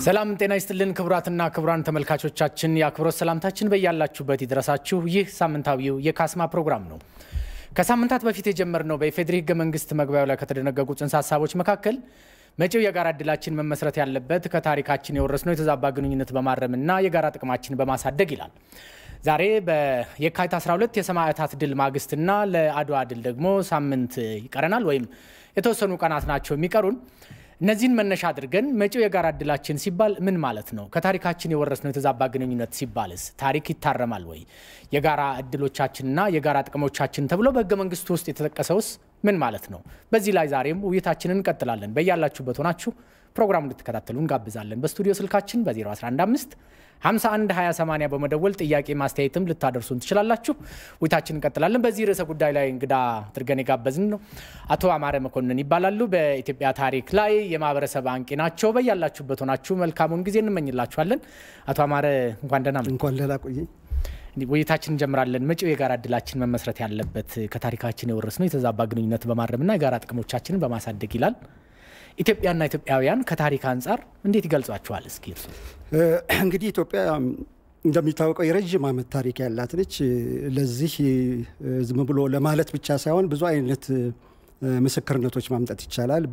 ሰላም ጤና ይስጥልን ክቡራትና ክቡራን ተመልካቾቻችን የአክብሮት ሰላምታችን በያላችሁበት ይድረሳችሁ። ይህ ሳምንታዊው የካስማ ፕሮግራም ነው። ከሳምንታት በፊት የጀመርነው በኢፌዴሪ ሕገ መንግስት መግቢያው ላይ ከተደነገጉ ጽንሰ ሀሳቦች መካከል መጪው የጋራ እድላችን መመስረት ያለበት ከታሪካችን የወረስነው የተዛባ ግንኙነት በማረምና የጋራ ጥቅማችን በማሳደግ ይላል። ዛሬ በየካቲት 12 የሰማዕታት ድል ማግስትና ለአድዋ ድል ደግሞ ሳምንት ይቀረናል ወይም የተወሰኑ ቀናት ናቸው የሚቀሩን። እነዚህን መነሻ አድርገን መጪው የጋራ እድላችን ሲባል ምን ማለት ነው? ከታሪካችን የወረስነው የተዛባ ግንኙነት ሲባልስ ታሪክ ይታረማል ወይ? የጋራ እድሎቻችንና የጋራ ጥቅሞቻችን ተብሎ በህገ መንግስቱ ውስጥ የተጠቀሰውስ ምን ማለት ነው? በዚህ ላይ ዛሬም ውይይታችንን እንቀጥላለን። በያላችሁበት ሆናችሁ ፕሮግራሙ እንድትከታተሉ እንጋብዛለን። በስቱዲዮ ስልካችን በ0115 51 2080 በመደወል ጥያቄ ማስተያየትም ልታደርሱን ትችላላችሁ። ውይይታችን እንቀጥላለን። በዚህ ርዕሰ ጉዳይ ላይ እንግዳ አድርገን የጋበዝን ነው አቶ አማረ መኮንን ይባላሉ። በኢትዮጵያ ታሪክ ላይ የማህበረሰብ አንቂ ናቸው። በያላችሁበት ሆናችሁ መልካሙን ጊዜ እንመኝላችኋለን። አቶ አማረ እንኳን ደህና መጡ። እንኳን ደህና ቆየኝ። ውይይታችን እንጀምራለን። መጪው የጋራ እድላችን መመስረት ያለበት ከታሪካችን የወረስነው የተዛባ ግንኙነት በማረምና የጋራ ጥቅሞቻችንን በማሳደግ ይላል። ኢትዮጵያና ኢትዮጵያውያን ከታሪክ አንጻር እንዴት ይገልጿቸዋል? እስኪ እርሱ እንግዲህ ኢትዮጵያ እንደሚታወቀው የረዥም ዓመት ታሪክ ያላት ነች። ለዚህ ዝም ብሎ ለማለት ብቻ ሳይሆን ብዙ አይነት ምስክርነቶች ማምጣት ይቻላል።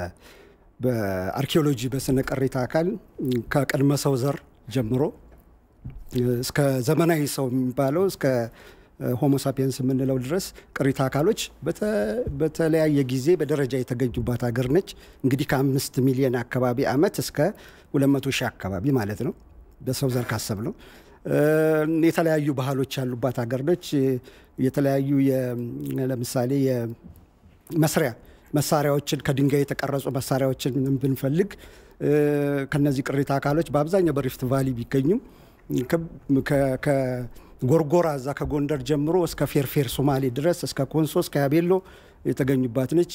በአርኪኦሎጂ በስነ ቅሪተ አካል ከቅድመ ሰው ዘር ጀምሮ እስከ ዘመናዊ ሰው የሚባለው እስከ ሆሞሳፒየንስ የምንለው ድረስ ቅሪተ አካሎች በተለያየ ጊዜ በደረጃ የተገኙባት ሀገር ነች። እንግዲህ ከአምስት ሚሊዮን አካባቢ ዓመት እስከ ሁለት መቶ ሺህ አካባቢ ማለት ነው በሰው ዘር ካሰብ ነው። የተለያዩ ባህሎች ያሉባት ሀገር ነች። የተለያዩ ለምሳሌ የመስሪያ መሳሪያዎችን ከድንጋይ የተቀረጹ መሳሪያዎችን ብንፈልግ ከነዚህ ቅሪተ አካሎች በአብዛኛው በሪፍት ቫሊ ቢገኙም ጎርጎራ እዛ ከጎንደር ጀምሮ እስከ ፌርፌር ሶማሌ ድረስ እስከ ኮንሶ እስከ ያቤሎ የተገኙባት ነች።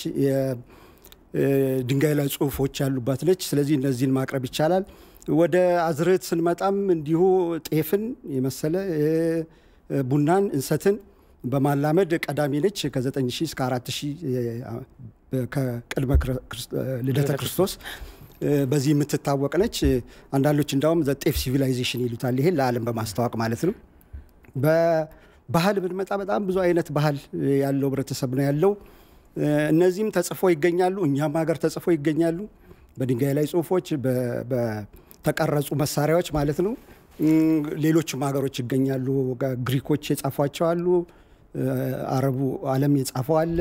ድንጋይ ላይ ጽሁፎች ያሉባት ነች። ስለዚህ እነዚህን ማቅረብ ይቻላል። ወደ አዝርዕት ስንመጣም እንዲሁ ጤፍን የመሰለ ቡናን፣ እንሰትን በማላመድ ቀዳሚ ነች። ከ9000 እስከ 4000 ከቅድመ ልደተ ክርስቶስ በዚህ የምትታወቅ ነች። አንዳንዶች እንዳውም ዘጤፍ ሲቪላይዜሽን ይሉታል። ይሄን ለዓለም በማስተዋወቅ ማለት ነው። በባህል ብንመጣ በጣም ብዙ አይነት ባህል ያለው ህብረተሰብ ነው ያለው። እነዚህም ተጽፎ ይገኛሉ። እኛም ሀገር ተጽፎ ይገኛሉ። በድንጋይ ላይ ጽሁፎች፣ በተቀረጹ መሳሪያዎች ማለት ነው። ሌሎችም ሀገሮች ይገኛሉ። ግሪኮች የጻፏቸው አሉ። አረቡ ዓለም የጻፈው አለ።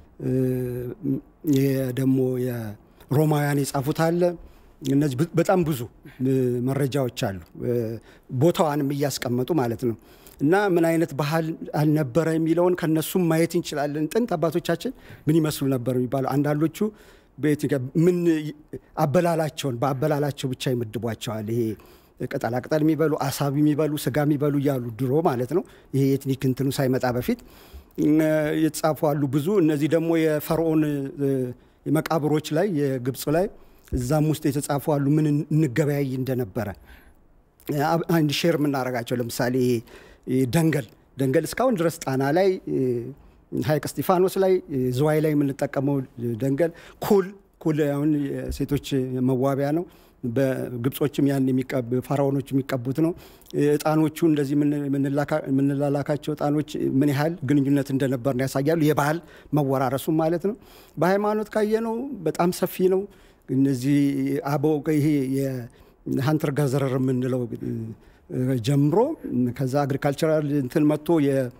ደግሞ የሮማውያን የጻፉት አለ። እነዚህ በጣም ብዙ መረጃዎች አሉ። ቦታዋንም እያስቀመጡ ማለት ነው። እና ምን አይነት ባህል አልነበረ የሚለውን ከነሱም ማየት እንችላለን። ጥንት አባቶቻችን ምን ይመስሉ ነበር የሚባለው አንዳንዶቹ ምን አበላላቸውን በአበላላቸው ብቻ ይመድቧቸዋል። ይሄ ቅጠላቅጠል የሚበሉ አሳብ የሚበሉ ስጋ የሚበሉ እያሉ ድሮ ማለት ነው። ይሄ የኤትኒክ እንትኑ ሳይመጣ በፊት የተጻፉ አሉ ብዙ። እነዚህ ደግሞ የፈርዖን መቃብሮች ላይ የግብፅ ላይ እዛም ውስጥ የተጻፉ አሉ ምን እንገበያይ እንደነበረ አንድ ሼር የምናደርጋቸው ለምሳሌ ደንገል ደንገል እስካሁን ድረስ ጣና ላይ ሀይቅ እስጢፋኖስ ላይ ዝዋይ ላይ የምንጠቀመው ደንገል ኩል ኩል አሁን ሴቶች መዋቢያ ነው። በግብጾችም ያን ፋራኦኖች የሚቀቡት ነው። እጣኖቹ እንደዚህ የምንላላካቸው እጣኖች ምን ያህል ግንኙነት እንደነበር ያሳያሉ። የባህል መወራረሱም ማለት ነው። በሃይማኖት ካየነው በጣም ሰፊ ነው። እነዚህ አበው ይሄ የሀንተር ጋዘረር የምንለው ጀምሮ ከዛ አግሪካልቸራል እንትን መጥቶ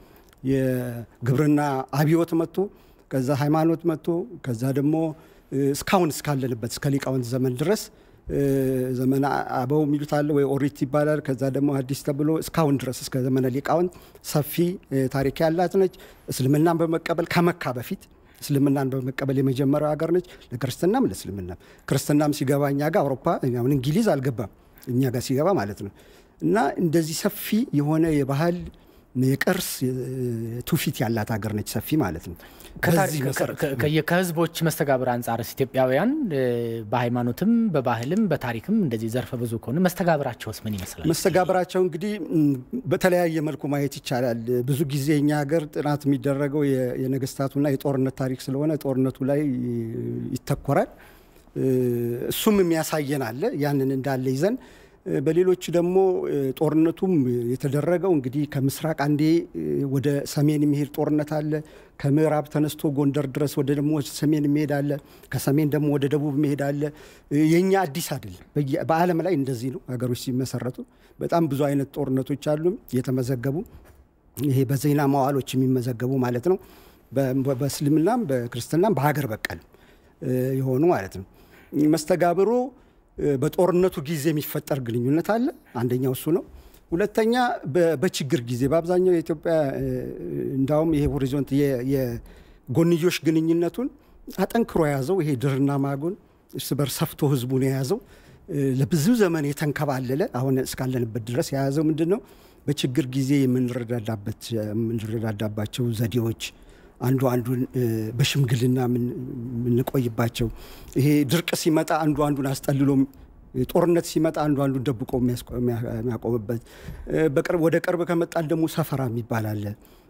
የግብርና አብዮት መጥቶ ከዛ ሃይማኖት መጥቶ ከዛ ደግሞ እስካሁን እስካለንበት እስከ ሊቃውንት ዘመን ድረስ ዘመነ አበው የሚሉት አለ ወይ ኦሪት ይባላል። ከዛ ደግሞ አዲስ ተብሎ እስካሁን ድረስ እስከ ዘመነ ሊቃውንት ሰፊ ታሪክ ያላት ነች። እስልምናን በመቀበል ከመካ በፊት እስልምናን በመቀበል የመጀመሪያው ሀገር ነች። ለክርስትናም ለእስልምናም ክርስትናም ሲገባ እኛ ጋር አውሮፓ አሁን እንግሊዝ አልገባም እኛ ጋር ሲገባ ማለት ነው። እና እንደዚህ ሰፊ የሆነ የባህል የቅርስ ትውፊት ያላት ሀገር ነች። ሰፊ ማለት ነው። ከህዝቦች መስተጋብር አንጻርስ ኢትዮጵያውያን በሃይማኖትም በባህልም በታሪክም እንደዚህ ዘርፈ ብዙ ከሆነ መስተጋብራቸውስ ምን ይመስላል? መስተጋብራቸው እንግዲህ በተለያየ መልኩ ማየት ይቻላል። ብዙ ጊዜ እኛ ሀገር ጥናት የሚደረገው የነገስታቱና የጦርነት ታሪክ ስለሆነ ጦርነቱ ላይ ይተኮራል። እሱም የሚያሳየን አለ። ያንን እንዳለ ይዘን በሌሎች ደግሞ ጦርነቱም የተደረገው እንግዲህ ከምስራቅ አንዴ ወደ ሰሜን የሚሄድ ጦርነት አለ። ከምዕራብ ተነስቶ ጎንደር ድረስ ወደ ደግሞ ሰሜን የሚሄድ አለ። ከሰሜን ደግሞ ወደ ደቡብ የሚሄድ አለ። የኛ አዲስ አይደለም። በዓለም ላይ እንደዚህ ነው ሀገሮች ሲመሰረቱ። በጣም ብዙ አይነት ጦርነቶች አሉ የተመዘገቡ ይሄ በዜና መዋሎች የሚመዘገቡ ማለት ነው። በእስልምናም በክርስትናም በሀገር በቀል የሆኑ ማለት ነው። መስተጋብሩ በጦርነቱ ጊዜ የሚፈጠር ግንኙነት አለ። አንደኛው እሱ ነው። ሁለተኛ በችግር ጊዜ በአብዛኛው የኢትዮጵያ እንዳውም ይሄ ሆሪዞንት የጎንዮሽ ግንኙነቱን አጠንክሮ የያዘው ይሄ ድርና ማጉን እርስ በርስ ሰፍቶ ህዝቡን የያዘው ለብዙ ዘመን የተንከባለለ አሁን እስካለንበት ድረስ የያዘው ምንድን ነው? በችግር ጊዜ የምንረዳዳባቸው ዘዴዎች አንዱ አንዱን በሽምግልና የምንቆይባቸው ይሄ ድርቅ ሲመጣ አንዱ አንዱን አስጠልሎ ጦርነት ሲመጣ አንዱ አንዱን ደብቆ የሚያቆምበት ወደ ቅርብ ከመጣን ደግሞ ሰፈራ የሚባል አለ።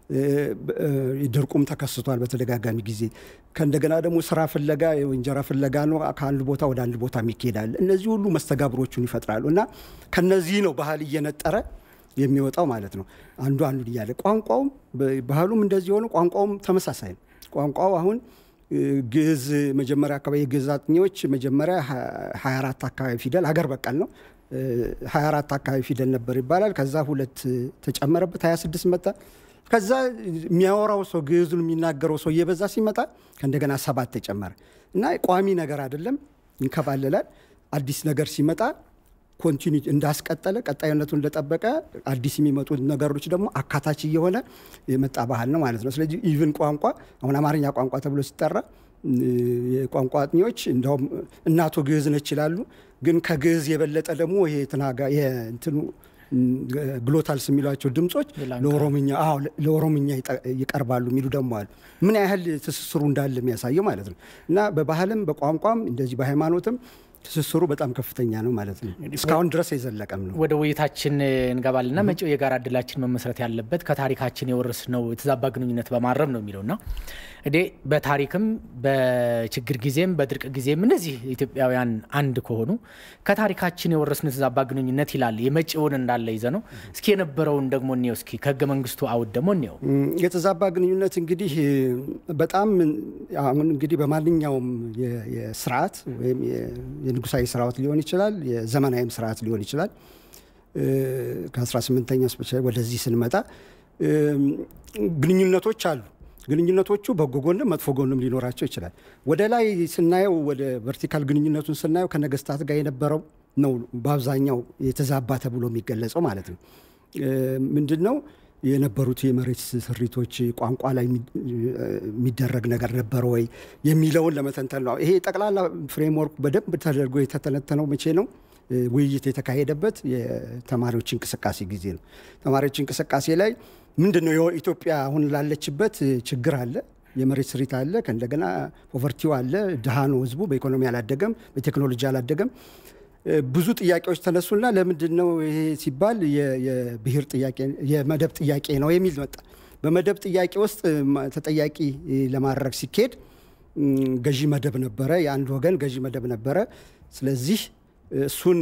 ድርቁም ተከስቷል በተደጋጋሚ ጊዜ። ከእንደገና ደግሞ ስራ ፍለጋ እንጀራ ፍለጋ ነው ከአንድ ቦታ ወደ አንድ ቦታ የሚካሄዳል። እነዚህ ሁሉ መስተጋብሮቹን ይፈጥራሉ እና ከነዚህ ነው ባህል እየነጠረ የሚወጣው ማለት ነው። አንዱ አንዱን እያለ ቋንቋውም ባህሉም እንደዚህ ሆነ፣ ቋንቋውም ተመሳሳይ ነው። ቋንቋው አሁን ግዕዝ መጀመሪያ አካባቢ የግዕዝ አጥኚዎች መጀመሪያ 24 አካባቢ ፊደል አገር በቀል ነው 24 አካባቢ ፊደል ነበር ይባላል። ከዛ ሁለት ተጨመረበት 26 መጣ። ከዛ የሚያወራው ሰው ግዕዙን የሚናገረው ሰው እየበዛ ሲመጣ ከእንደገና ሰባት ተጨመረ እና ቋሚ ነገር አይደለም፣ ይንከባለላል። አዲስ ነገር ሲመጣ ኮንቲኒ እንዳስቀጠለ ቀጣይነቱ እንደጠበቀ አዲስ የሚመጡ ነገሮች ደግሞ አካታች እየሆነ የመጣ ባህል ነው ማለት ነው። ስለዚህ ኢቭን ቋንቋ አሁን አማርኛ ቋንቋ ተብሎ ሲጠራ የቋንቋ አጥኚዎች እንደውም እናቱ ግዕዝ ነች ይላሉ። ግን ከግዕዝ የበለጠ ደግሞ ይሄ ትናጋ የእንትኑ ግሎታልስ የሚሏቸው ድምጾች ለኦሮምኛ ለኦሮምኛ ይቀርባሉ የሚሉ ደግሞ አሉ። ምን ያህል ትስስሩ እንዳለ የሚያሳየው ማለት ነው እና በባህልም በቋንቋም እንደዚህ በሃይማኖትም ትስስሩ በጣም ከፍተኛ ነው ማለት ነው። እስካሁን ድረስ የዘለቀም ነው። ወደ ውይይታችን እንገባልና መጪው የጋራ እድላችን መመስረት ያለበት ከታሪካችን የወረስነው የተዛባ ግንኙነት በማረም ነው የሚለውና እንዴ በታሪክም በችግር ጊዜም በድርቅ ጊዜም እነዚህ ኢትዮጵያውያን አንድ ከሆኑ ከታሪካችን የወረስነው የተዛባ ግንኙነት ይላል። የመጪውን እንዳለ ይዘ ነው። እስኪ የነበረውን ደግሞ እኔው እስኪ ከህገ መንግስቱ አውድ ደግሞ እኔው የተዛባ ግንኙነት እንግዲህ በጣም አሁን እንግዲህ በማንኛውም የስርዓት ወይም የንጉሳዊ ስርዓት ሊሆን ይችላል፣ የዘመናዊም ስርዓት ሊሆን ይችላል። ከ18ኛ ስፔሻሊ ወደዚህ ስንመጣ ግንኙነቶች አሉ። ግንኙነቶቹ በጎ ጎንም መጥፎ ጎንም ሊኖራቸው ይችላል። ወደ ላይ ስናየው ወደ ቨርቲካል ግንኙነቱን ስናየው ከነገስታት ጋር የነበረው ነው በአብዛኛው የተዛባ ተብሎ የሚገለጸው ማለት ነው። ምንድን ነው የነበሩት የመሬት ስሪቶች ቋንቋ ላይ የሚደረግ ነገር ነበረ ወይ የሚለውን ለመተንተን ነው። ይሄ ጠቅላላ ፍሬምወርክ በደንብ ተደርጎ የተተነተነው መቼ ነው? ውይይት የተካሄደበት የተማሪዎች እንቅስቃሴ ጊዜ ነው። ተማሪዎች እንቅስቃሴ ላይ ምንድን ነው ኢትዮጵያ አሁን ላለችበት ችግር አለ፣ የመሬት ስሪት አለ፣ ከእንደገና ፖቨርቲው አለ፣ ድሃ ነው ህዝቡ፣ በኢኮኖሚ አላደገም፣ በቴክኖሎጂ አላደገም። ብዙ ጥያቄዎች ተነሱና ለምንድን ነው ይሄ ሲባል የብሔር ጥያቄ የመደብ ጥያቄ ነው የሚል መጣ። በመደብ ጥያቄ ውስጥ ተጠያቂ ለማድረግ ሲካሄድ ገዢ መደብ ነበረ፣ የአንድ ወገን ገዢ መደብ ነበረ። ስለዚህ እሱን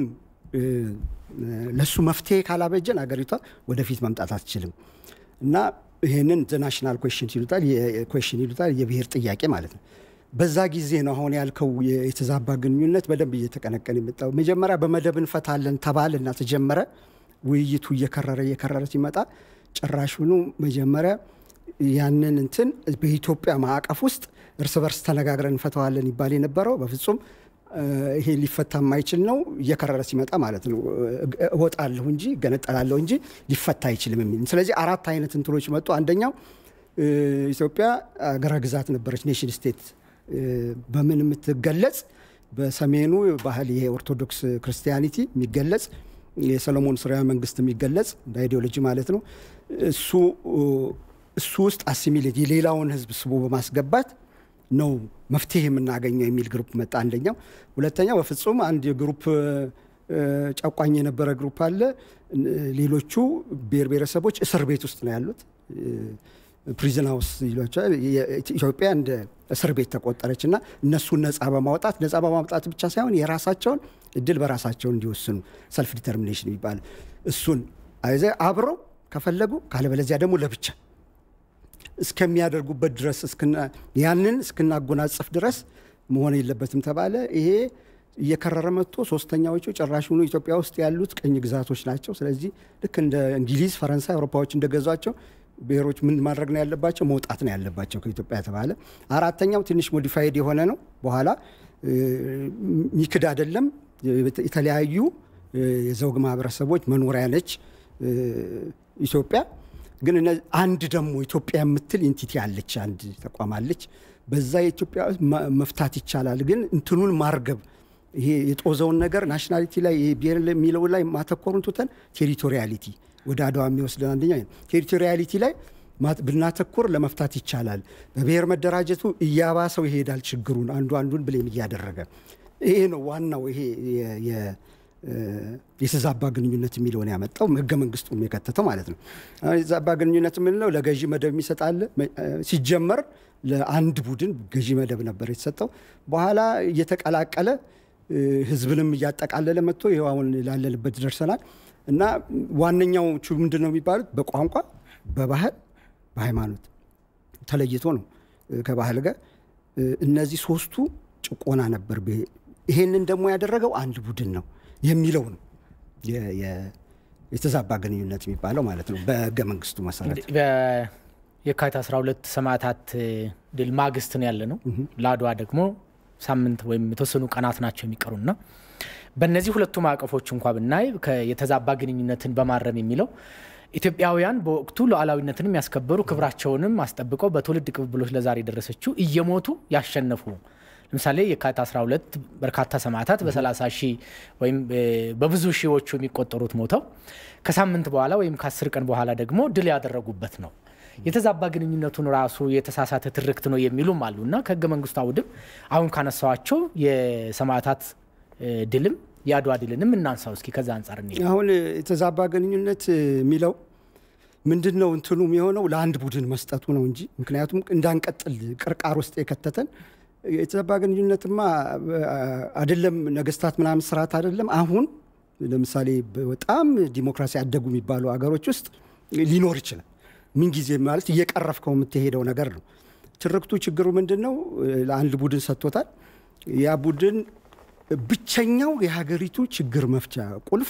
ለእሱ መፍትሄ ካላበጀን አገሪቷ ወደፊት መምጣት አትችልም እና ይህንን ናሽናል ኮሽን ይሉታል፣ ኮሽን ይሉታል፣ የብሔር ጥያቄ ማለት ነው። በዛ ጊዜ ነው አሁን ያልከው የተዛባ ግንኙነት በደንብ እየተቀነቀን የመጣው። መጀመሪያ በመደብ እንፈታለን ተባልና ተጀመረ። ውይይቱ እየከረረ እየከረረ ሲመጣ ጭራሹኑ መጀመሪያ ያንን እንትን በኢትዮጵያ ማዕቀፍ ውስጥ እርስ በርስ ተነጋግረን እንፈተዋለን ይባል የነበረው በፍጹም ይሄ ሊፈታ የማይችል ነው። እየከረረ ሲመጣ ማለት ነው እወጣለሁ እንጂ እገነጠላለሁ እንጂ ሊፈታ አይችልም የሚል ስለዚህ አራት አይነት እንትኖች መጡ። አንደኛው ኢትዮጵያ አገረ ግዛት ነበረች፣ ኔሽን ስቴት በምን የምትገለጽ በሰሜኑ ባህል ይሄ ኦርቶዶክስ ክርስቲያኒቲ የሚገለጽ የሰሎሞን ስርወ መንግስት የሚገለጽ በአይዲዮሎጂ ማለት ነው። እሱ እሱ ውስጥ አሲሚሌት የሌላውን ህዝብ ስቦ በማስገባት ነው መፍትሄ የምናገኘው የሚል ግሩፕ መጣ። አንደኛው። ሁለተኛው በፍጹም አንድ የግሩፕ ጨቋኝ የነበረ ግሩፕ አለ። ሌሎቹ ብሔር ብሔረሰቦች እስር ቤት ውስጥ ነው ያሉት። ፕሪዝን ሀውስ ይሏቸዋል። ኢትዮጵያ እንደ እስር ቤት ተቆጠረች እና እነሱን ነፃ በማውጣት ነፃ በማውጣት ብቻ ሳይሆን የራሳቸውን እድል በራሳቸው እንዲወስኑ ሰልፍ ዲተርሚኔሽን የሚባል እሱን አይዘ አብረው ከፈለጉ ካለበለዚያ ደግሞ ለብቻ እስከሚያደርጉበት ድረስ ያንን እስክናጎናጽፍ ድረስ መሆን የለበትም ተባለ። ይሄ እየከረረ መጥቶ ሶስተኛዎቹ ጭራሹኑ ኢትዮጵያ ውስጥ ያሉት ቅኝ ግዛቶች ናቸው። ስለዚህ ልክ እንደ እንግሊዝ፣ ፈረንሳይ፣ አውሮፓዎች እንደገዟቸው ብሔሮች ምን ማድረግ ነው ያለባቸው? መውጣት ነው ያለባቸው ከኢትዮጵያ ተባለ። አራተኛው ትንሽ ሞዲፋይድ የሆነ ነው። በኋላ ሚክድ አይደለም። የተለያዩ የዘውግ ማህበረሰቦች መኖሪያ ነች ኢትዮጵያ። ግን አንድ ደግሞ ኢትዮጵያ የምትል ኢንቲቲ አለች፣ አንድ ተቋም አለች። በዛ የኢትዮጵያ መፍታት ይቻላል። ግን እንትኑን ማርገብ ይሄ የጦዘውን ነገር ናሽናሊቲ ላይ ብሔር የሚለው ላይ ማተኮሩን ትተን ቴሪቶሪያሊቲ ወደ አድዋ የሚወስደን አንደኛ ቴሪቶሪያሊቲ ላይ ብናተኩር ለመፍታት ይቻላል። በብሔር መደራጀቱ እያባሰው ይሄዳል ችግሩን አንዱ አንዱን ብሌም እያደረገ ይሄ ነው ዋናው ይሄ የተዛባ ግንኙነት የሚለውን ያመጣው ህገ መንግስቱም የከተተው ማለት ነው። የተዛባ ግንኙነት የምንለው ለገዢ መደብ የሚሰጣለ ሲጀመር ለአንድ ቡድን ገዢ መደብ ነበር የተሰጠው። በኋላ እየተቀላቀለ ህዝብንም እያጠቃለለ መጥቶ ይኸው አሁን ላለንበት ደርሰናል። እና ዋነኛዎቹ ምንድን ነው የሚባሉት? በቋንቋ፣ በባህል፣ በሃይማኖት ተለይቶ ነው ከባህል ጋር እነዚህ ሶስቱ ጭቆና ነበር። ይሄንን ደግሞ ያደረገው አንድ ቡድን ነው የሚለው ነው የተዛባ ግንኙነት የሚባለው ማለት ነው በህገ መንግስቱ መሰረት። የካቲት 12 ሰማዕታት ድል ማግስት ነው ያለ ነው። ለአድዋ ደግሞ ሳምንት ወይም የተወሰኑ ቀናት ናቸው የሚቀሩና በእነዚህ ሁለቱ ማዕቀፎች እንኳ ብናይ የተዛባ ግንኙነትን በማረም የሚለው ኢትዮጵያውያን በወቅቱ ሉዓላዊነትንም ያስከበሩ ክብራቸውንም አስጠብቀው በትውልድ ቅብብሎች ለዛሬ የደረሰችው እየሞቱ ያሸነፉ ለምሳሌ የካቲት 12 በርካታ ሰማዕታት በ30 ሺህ ወይም በብዙ ሺዎቹ የሚቆጠሩት ሞተው ከሳምንት በኋላ ወይም ከአስር ቀን በኋላ ደግሞ ድል ያደረጉበት ነው። የተዛባ ግንኙነቱን ራሱ የተሳሳተ ትርክት ነው የሚሉም አሉ እና ከህገ መንግስቱ አውድም አሁን ካነሳዋቸው የሰማዕታት ድልም የአድዋ ድልንም እናንሳው እስኪ ከዛ አንጻር አሁን የተዛባ ግንኙነት የሚለው ምንድን ነው እንትኑ የሆነው ለአንድ ቡድን መስጠቱ ነው እንጂ ምክንያቱም እንዳንቀጥል ቅርቃር ውስጥ የከተተን የተዛባ ግንኙነትማ አይደለም ነገስታት ምናምን ስርዓት አይደለም። አሁን ለምሳሌ በጣም ዲሞክራሲ ያደጉ የሚባሉ ሀገሮች ውስጥ ሊኖር ይችላል። ምንጊዜ ማለት እየቀረፍከው የምትሄደው ነገር ነው። ትርክቱ ችግሩ ምንድን ነው? ለአንድ ቡድን ሰጥቶታል። ያ ቡድን ብቸኛው የሀገሪቱ ችግር መፍቻ ቁልፍ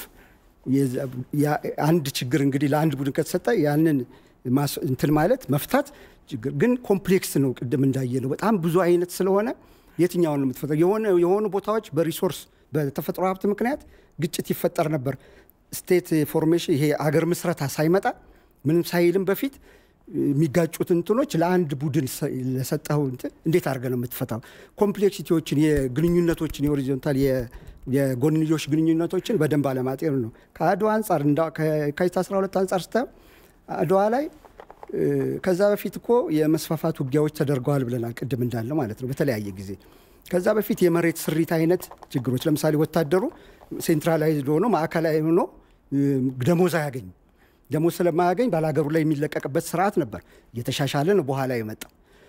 አንድ ችግር እንግዲህ ለአንድ ቡድን ከተሰጠ ያንን እንትን ማለት መፍታት ችግር ግን ኮምፕሌክስ ነው። ቅድም እንዳየ ነው በጣም ብዙ አይነት ስለሆነ የትኛውን ነው የምትፈጠው? የሆኑ ቦታዎች በሪሶርስ በተፈጥሮ ሀብት ምክንያት ግጭት ይፈጠር ነበር። ስቴት ፎርሜሽን ይሄ አገር ምስረታ ሳይመጣ ምንም ሳይልም በፊት የሚጋጩት እንትኖች ለአንድ ቡድን ለሰጠው እንትን እንዴት አድርገህ ነው የምትፈታው? ኮምፕሌክሲቲዎችን፣ የግንኙነቶችን የሆሪዞንታል የጎንዮሽ ግንኙነቶችን በደንብ አለማጤን ነው። ከአድዋ አንጻር ከየካቲት 12 አንጻር ስታየው አድዋ ላይ ከዛ በፊት እኮ የመስፋፋት ውጊያዎች ተደርገዋል ብለናል፣ ቅድም እንዳለ ማለት ነው በተለያየ ጊዜ። ከዛ በፊት የመሬት ስሪት አይነት ችግሮች ለምሳሌ ወታደሩ ሴንትራላይዝድ ሆኖ ማዕከላዊ ሆኖ ደሞዝ አያገኝም። ደሞዝ ስለማያገኝ ባላገሩ ላይ የሚለቀቅበት ስርዓት ነበር። እየተሻሻለ ነው በኋላ የመጣው።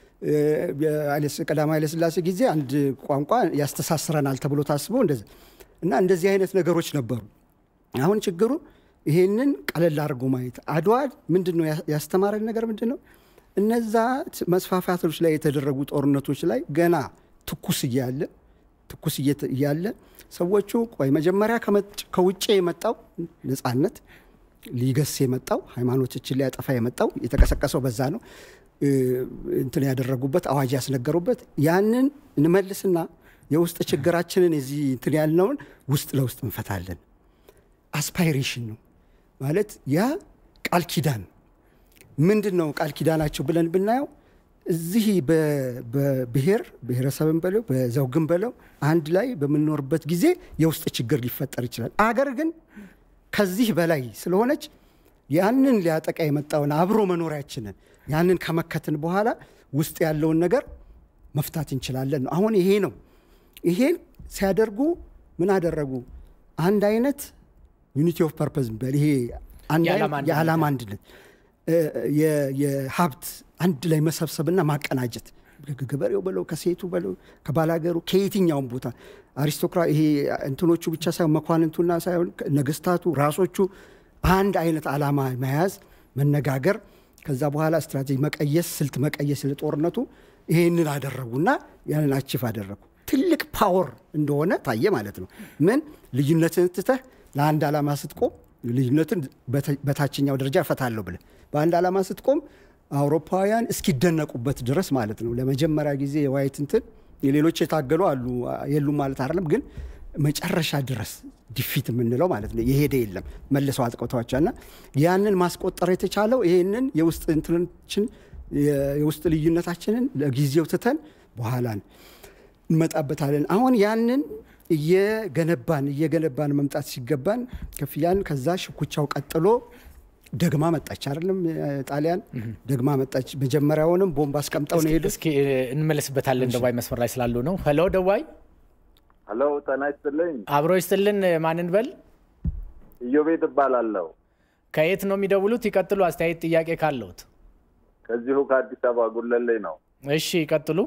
ቀዳማዊ ኃይለሥላሴ ጊዜ አንድ ቋንቋ ያስተሳስረናል ተብሎ ታስቦ እንደዚህ እና እንደዚህ አይነት ነገሮች ነበሩ። አሁን ችግሩ ይሄንን ቀለል አድርጎ ማየት። አድዋ ምንድን ነው ያስተማረን ነገር ምንድን ነው? እነዛ መስፋፋቶች ላይ የተደረጉ ጦርነቶች ላይ ገና ትኩስ እያለ ትኩስ እያለ ሰዎቹ ቆይ መጀመሪያ ከውጭ የመጣው ነፃነት ሊገስ የመጣው ሃይማኖቶችን ሊያጠፋ የመጣው የተቀሰቀሰው በዛ ነው እንትን ያደረጉበት አዋጅ ያስነገሩበት ያንን እንመልስና የውስጥ ችግራችንን የዚህ እንትን ያልነውን ውስጥ ለውስጥ እንፈታለን። አስፓይሬሽን ነው ማለት ያ ቃል ኪዳን ምንድን ነው? ቃል ኪዳናቸው ብለን ብናየው እዚህ በብሔር ብሔረሰብን በለው በዘውግን በለው አንድ ላይ በምንኖርበት ጊዜ የውስጥ ችግር ሊፈጠር ይችላል። አገር ግን ከዚህ በላይ ስለሆነች ያንን ሊያጠቃ የመጣውን አብሮ መኖሪያችንን ያንን ከመከትን በኋላ ውስጥ ያለውን ነገር መፍታት እንችላለን ነው። አሁን ይሄ ነው። ይሄን ሲያደርጉ ምን አደረጉ? አንድ አይነት ዩኒቲ ኦፍ ፐርፐዝ ይሄ የዓላማ አንድነት የሀብት አንድ ላይ መሰብሰብና ማቀናጀት ገበሬው በለው ከሴቱ በለው ከባላገሩ ከየትኛውም ቦታ አሪስቶክራ ይሄ እንትኖቹ ብቻ ሳይሆን መኳንንቱና ሳይሆን ነገስታቱ ራሶቹ አንድ አይነት ዓላማ መያዝ መነጋገር ከዛ በኋላ ስትራቴጂ መቀየስ ስልት መቀየስ ለጦርነቱ ይሄንን አደረጉና ያንን አችፍ አደረጉ። ትልቅ ፓወር እንደሆነ ታየ ማለት ነው። ምን ልዩነትን ትተህ ለአንድ ዓላማ ስትቆም ልዩነትን በታችኛው ደረጃ እፈታለሁ ብለህ በአንድ ዓላማ ስትቆም አውሮፓውያን እስኪደነቁበት ድረስ ማለት ነው። ለመጀመሪያ ጊዜ የዋይት እንትን የሌሎች የታገሉ አሉ የሉም ማለት አይደለም፣ ግን መጨረሻ ድረስ ዲፊት የምንለው ማለት ነው የሄደ የለም መልሰው አጥቅተዋቸዋል። እና ያንን ማስቆጠር የተቻለው ይህንን የውስጥ እንትኖችን የውስጥ ልዩነታችንን ለጊዜው ትተን በኋላ እንመጣበታለን። አሁን ያንን እየገነባን እየገነባን መምጣት ሲገባን ከፍያን ከዛ ሽኩቻው ቀጥሎ ደግማ መጣች አይደለም ጣሊያን ደግማ መጣች። መጀመሪያውንም ቦምብ አስቀምጠው ነው ሄዱ። እስኪ እንመለስበታለን። ደዋይ መስመር ላይ ስላሉ ነው። ሄሎ ደዋይ። ሄሎ ጤና ይስጥልኝ። አብሮ ይስጥልን። ማንን በል? ኢዮቤድ እባላለሁ። ከየት ነው የሚደውሉት? ይቀጥሉ። አስተያየት ጥያቄ ካለውት ከዚሁ ከአዲስ አበባ ጉለሌ ነው። እሺ ይቀጥሉ።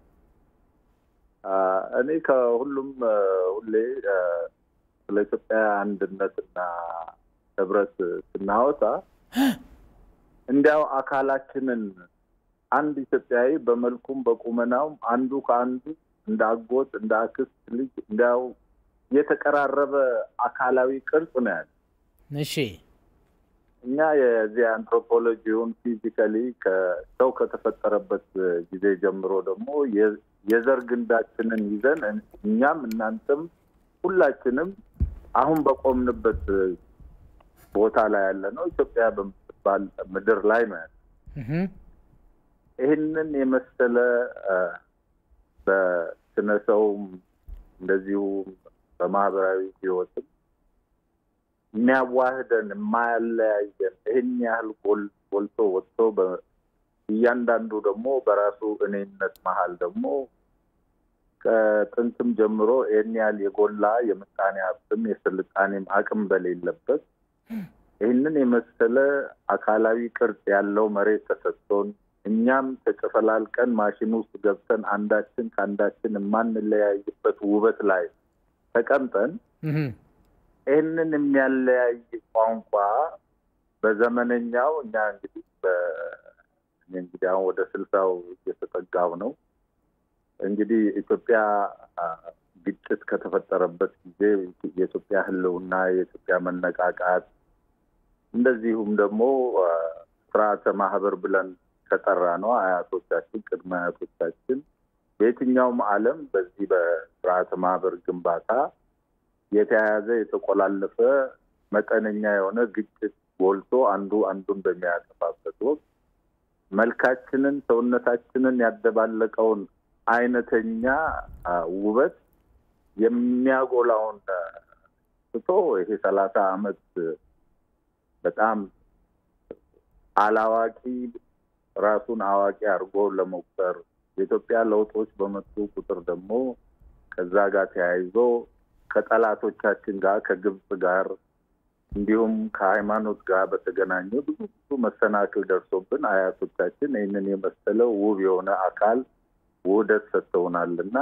እኔ ከሁሉም ሁሌ ስለ ኢትዮጵያ አንድነትና ህብረት ስናወጣ እንዲያው አካላችንን አንድ ኢትዮጵያዊ በመልኩም በቁመናውም አንዱ ከአንዱ እንደ አጎት እንደ አክስት ልጅ እንዲያው የተቀራረበ አካላዊ ቅርጽ ነው ያለ። እሺ እኛ የዚህ አንትሮፖሎጂውን ፊዚካሊ ከሰው ከተፈጠረበት ጊዜ ጀምሮ ደግሞ የዘር ግንዳችንን ይዘን እኛም እናንተም ሁላችንም አሁን በቆምንበት ቦታ ላይ ያለ ነው ኢትዮጵያ በምትባል ምድር ላይ ነው ያለ። ይህንን የመሰለ በስነ ሰውም እንደዚሁ በማህበራዊ ህይወትም የሚያዋህደን የማያለያየን ይህን ያህል ጎልቶ ወጥቶ እያንዳንዱ ደግሞ በራሱ እኔነት መሀል ደግሞ ከጥንትም ጀምሮ ይህን ያህል የጎላ የምጣኔ ሀብትም የስልጣኔም አቅም በሌለበት ይህንን የመሰለ አካላዊ ቅርጽ ያለው መሬት ተሰጥቶን እኛም ተጨፈላልቀን ማሽን ውስጥ ገብተን አንዳችን ከአንዳችን የማንለያይበት ውበት ላይ ተቀምጠን ይህንን የሚያለያይ ቋንቋ በዘመነኛው እኛ እንግዲህ እንግዲህ አሁን ወደ ስልሳው እየተጠጋው ነው። እንግዲህ ኢትዮጵያ ግጭት ከተፈጠረበት ጊዜ የኢትዮጵያ ሕልውና የኢትዮጵያ መነቃቃት እንደዚሁም ደግሞ ስርዓተ ማህበር ብለን ከጠራ ነው አያቶቻችን ቅድመ አያቶቻችን በየትኛውም ዓለም በዚህ በስርዓተ ማህበር ግንባታ የተያያዘ የተቆላለፈ መጠነኛ የሆነ ግጭት ጎልቶ አንዱ አንዱን በሚያጠፋበት ወቅት መልካችንን ሰውነታችንን ያደባለቀውን አይነተኛ ውበት የሚያጎላውን ትቶ ይሄ ሰላሳ አመት በጣም አላዋቂ ራሱን አዋቂ አድርጎ ለመቁጠር የኢትዮጵያ ለውጦች በመጡ ቁጥር ደግሞ ከዛ ጋር ተያይዞ ከጠላቶቻችን ጋር ከግብፅ ጋር እንዲሁም ከሃይማኖት ጋር በተገናኘ ብዙ ብዙ መሰናክል ደርሶብን አያቶቻችን ይህንን የመሰለ ውብ የሆነ አካል ውህደት ሰጥተውናል እና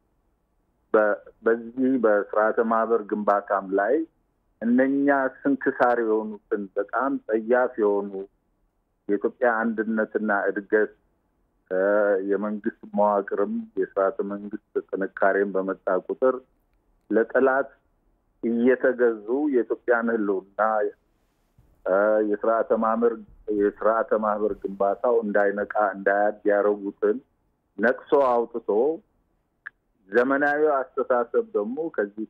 በዚህ በስርዓተ ማህበር ግንባታም ላይ እነኛ ስንክሳር የሆኑትን በጣም ጸያፍ የሆኑ የኢትዮጵያ አንድነትና እድገት የመንግስት መዋቅርም የስርዓተ መንግስት ጥንካሬን በመጣ ቁጥር ለጠላት እየተገዙ የኢትዮጵያን ህልውና የስርዓተ ማህበር የስርዓተ ማህበር ግንባታው እንዳይነቃ እንዳያድ ያደረጉትን ነቅሶ አውጥቶ ዘመናዊ አስተሳሰብ ደግሞ ከዚህ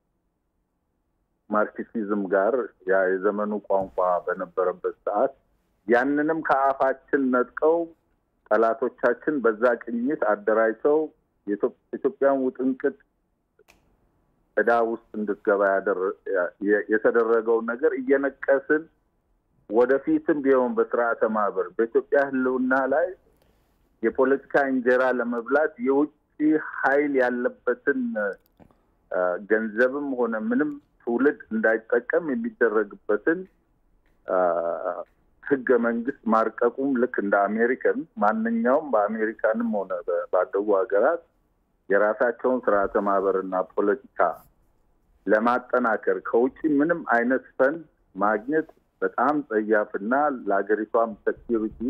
ከማርክሲዝም ጋር ያ የዘመኑ ቋንቋ በነበረበት ሰዓት ያንንም ከአፋችን ነጥቀው ጠላቶቻችን በዛ ቅኝት አደራጅተው ኢትዮጵያን ውጥንቅጥ ዕዳ ውስጥ እንድትገባ የተደረገውን ነገር እየነቀስን ወደፊትም ቢሆን በስርዓተ ማህበር በኢትዮጵያ ህልውና ላይ የፖለቲካ እንጀራ ለመብላት የውጭ ኃይል ያለበትን ገንዘብም ሆነ ምንም ትውልድ እንዳይጠቀም የሚደረግበትን ህገ መንግስት ማርቀቁም ልክ እንደ አሜሪካን ማንኛውም በአሜሪካንም ሆነ ባደጉ ሀገራት የራሳቸውን ስርዓተ ማህበርና ፖለቲካ ለማጠናከር ከውጭ ምንም አይነት ፈንድ ማግኘት በጣም ጸያፍና ለሀገሪቷም ሴኪሪቲ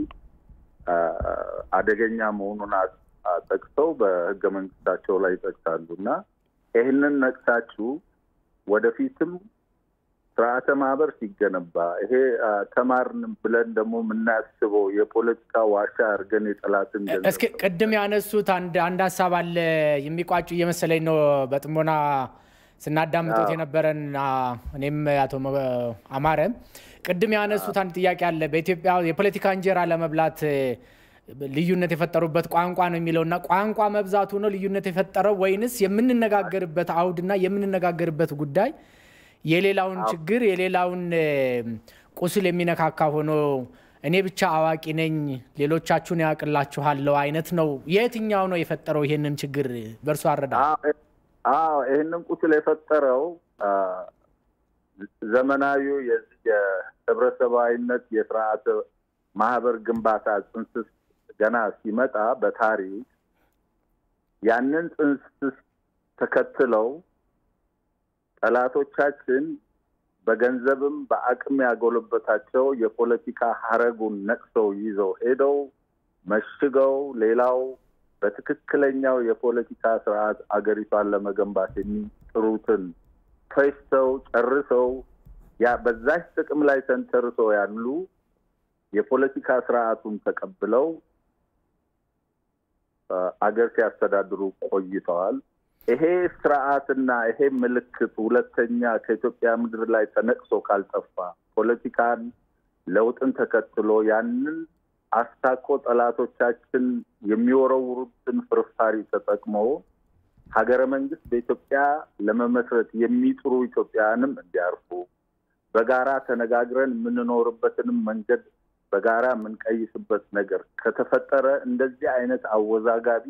አደገኛ መሆኑን ጠቅሰው በህገ መንግስታቸው ላይ ይጠቅሳሉ እና ይህንን ነቅሳችሁ ወደፊትም ስርዓተ ማህበር ሲገነባ ይሄ ተማርን ብለን ደግሞ የምናስበው የፖለቲካ ዋሻ አድርገን የጠላትን እስኪ ቅድም ያነሱት አንድ አንድ ሀሳብ አለ የሚቋጩ እየመሰለኝ ነው በጥሞና ስናዳምጡት የነበረን እኔም አቶ አማረ ቅድም ያነሱት አንድ ጥያቄ አለ በኢትዮጵያ የፖለቲካ እንጀራ ለመብላት ልዩነት የፈጠሩበት ቋንቋ ነው የሚለውና ቋንቋ መብዛቱ ነው ልዩነት የፈጠረው ወይንስ የምንነጋገርበት አውድና የምንነጋገርበት ጉዳይ የሌላውን ችግር የሌላውን ቁስል የሚነካካ ሆኖ እኔ ብቻ አዋቂ ነኝ ሌሎቻችሁን ያውቅላችኋለሁ አይነት ነው። የትኛው ነው የፈጠረው ይሄንን ችግር በእርሱ አረዳ? አዎ ይህንን ቁስል የፈጠረው ዘመናዊው የዚህ የህብረተሰባዊነት የስርዓተ ማህበር ግንባታ ጽንስስ ገና ሲመጣ በታሪክ ያንን ጽንስስ ተከትለው ጠላቶቻችን በገንዘብም በአቅም ያጎለበታቸው የፖለቲካ ሀረጉን ነቅሰው ይዘው ሄደው መሽገው ሌላው በትክክለኛው የፖለቲካ ስርዓት አገሪቷን ለመገንባት የሚጥሩትን ፈጅተው ጨርሰው ያ በዛች ጥቅም ላይ ተንተርሰው ያሉ የፖለቲካ ስርዓቱን ተቀብለው አገር ሲያስተዳድሩ ቆይተዋል። ይሄ ስርዓትና ይሄ ምልክት ሁለተኛ ከኢትዮጵያ ምድር ላይ ተነቅሶ ካልጠፋ ፖለቲካን ለውጥን ተከትሎ ያንን አስታኮ ጠላቶቻችን የሚወረውሩትን ፍርፋሪ ተጠቅሞ ሀገረ መንግስት በኢትዮጵያ ለመመስረት የሚጥሩ ኢትዮጵያውያንም እንዲያርፉ በጋራ ተነጋግረን የምንኖርበትንም መንገድ በጋራ የምንቀይስበት ነገር ከተፈጠረ እንደዚህ አይነት አወዛጋቢ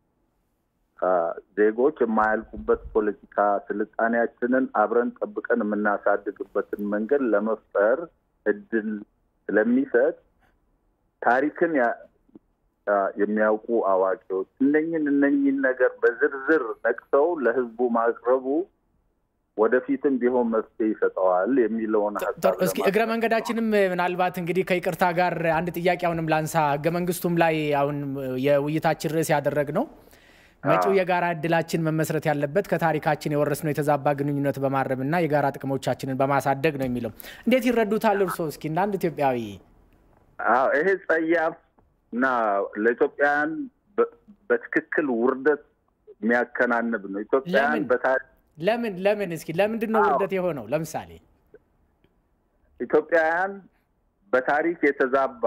ዜጎች የማያልቁበት ፖለቲካ ስልጣኔያችንን አብረን ጠብቀን የምናሳድግበትን መንገድ ለመፍጠር እድል ስለሚሰጥ ታሪክን የሚያውቁ አዋቂዎች እነኝን እነኝን ነገር በዝርዝር ነቅሰው ለህዝቡ ማቅረቡ ወደፊትም ቢሆን መፍትሄ ይሰጠዋል የሚለውን ሀሳብ እስኪ እግረ መንገዳችንም ምናልባት እንግዲህ ከይቅርታ ጋር አንድ ጥያቄ አሁንም ላንሳ። ህገ መንግስቱም ላይ አሁን የውይይታችን ርዕስ ያደረግ ነው መጪው የጋራ እድላችን መመስረት ያለበት ከታሪካችን የወረስነው የተዛባ ግንኙነት በማረም እና የጋራ ጥቅሞቻችንን በማሳደግ ነው የሚለው እንዴት ይረዱታል እርስዎ? እስኪ እንደ አንድ ኢትዮጵያዊ። አዎ ይሄ ጸያፍ እና ለኢትዮጵያውያን በትክክል ውርደት የሚያከናንብ ነው። ኢትዮጵያውያን በታሪክ ለምን ለምን እስኪ ለምንድን ነው ውርደት የሆነው? ለምሳሌ ኢትዮጵያውያን በታሪክ የተዛባ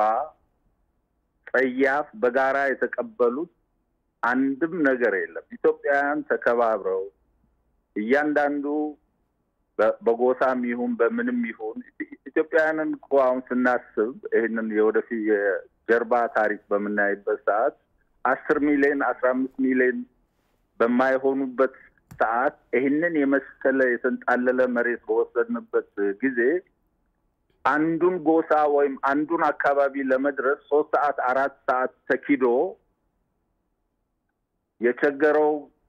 ጸያፍ በጋራ የተቀበሉት አንድም ነገር የለም። ኢትዮጵያውያን ተከባብረው እያንዳንዱ በጎሳም ይሁን በምንም ይሁን ኢትዮጵያውያንን እኮ አሁን ስናስብ ይህንን የወደፊት የጀርባ ታሪክ በምናይበት ሰዓት አስር ሚሊዮን አስራ አምስት ሚሊዮን በማይሆኑበት ሰዓት ይህንን የመሰለ የተንጣለለ መሬት በወሰድንበት ጊዜ አንዱን ጎሳ ወይም አንዱን አካባቢ ለመድረስ ሶስት ሰዓት አራት ሰዓት ተኪዶ የቸገረው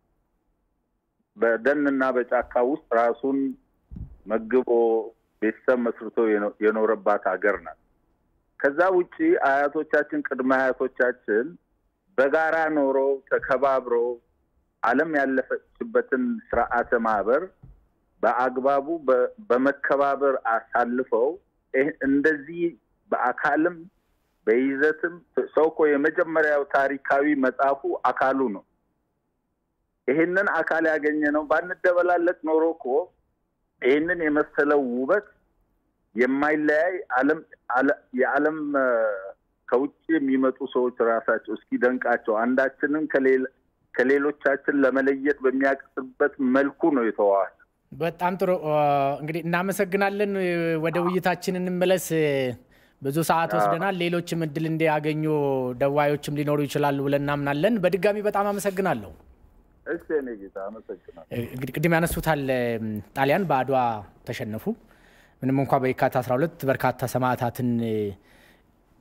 በደንና በጫካ ውስጥ ራሱን መግቦ ቤተሰብ መስርቶ የኖረባት ሀገር ናት። ከዛ ውጪ አያቶቻችን ቅድመ አያቶቻችን በጋራ ኖሮ ተከባብሮ ዓለም ያለፈችበትን ስርዓተ ማህበር በአግባቡ በመከባበር አሳልፈው እንደዚህ በአካልም በይዘትም ሰው እኮ የመጀመሪያው ታሪካዊ መጽሐፉ አካሉ ነው። ይህንን አካል ያገኘ ነው። ባንደበላለቅ ኖሮ እኮ ይህንን የመሰለው ውበት የማይለያይ ዓለም የዓለም ከውጭ የሚመጡ ሰዎች ራሳቸው እስኪደንቃቸው አንዳችንን ከሌሎቻችን ለመለየት በሚያቅስበት መልኩ ነው የተዋዋል። በጣም ጥሩ እንግዲህ እናመሰግናለን። ወደ ውይይታችን እንመለስ። ብዙ ሰዓት ወስደናል። ሌሎችም እድል እንዲያገኙ ደዋዮችም ሊኖሩ ይችላሉ ብለን እናምናለን። በድጋሚ በጣም አመሰግናለሁ። እሺ እኔ ጌታ አመሰግናለሁ። እንግዲህ ቅድም ያነሱታል ጣሊያን በአድዋ ተሸነፉ። ምንም እንኳ በየካቲት 12 በርካታ ሰማዕታትን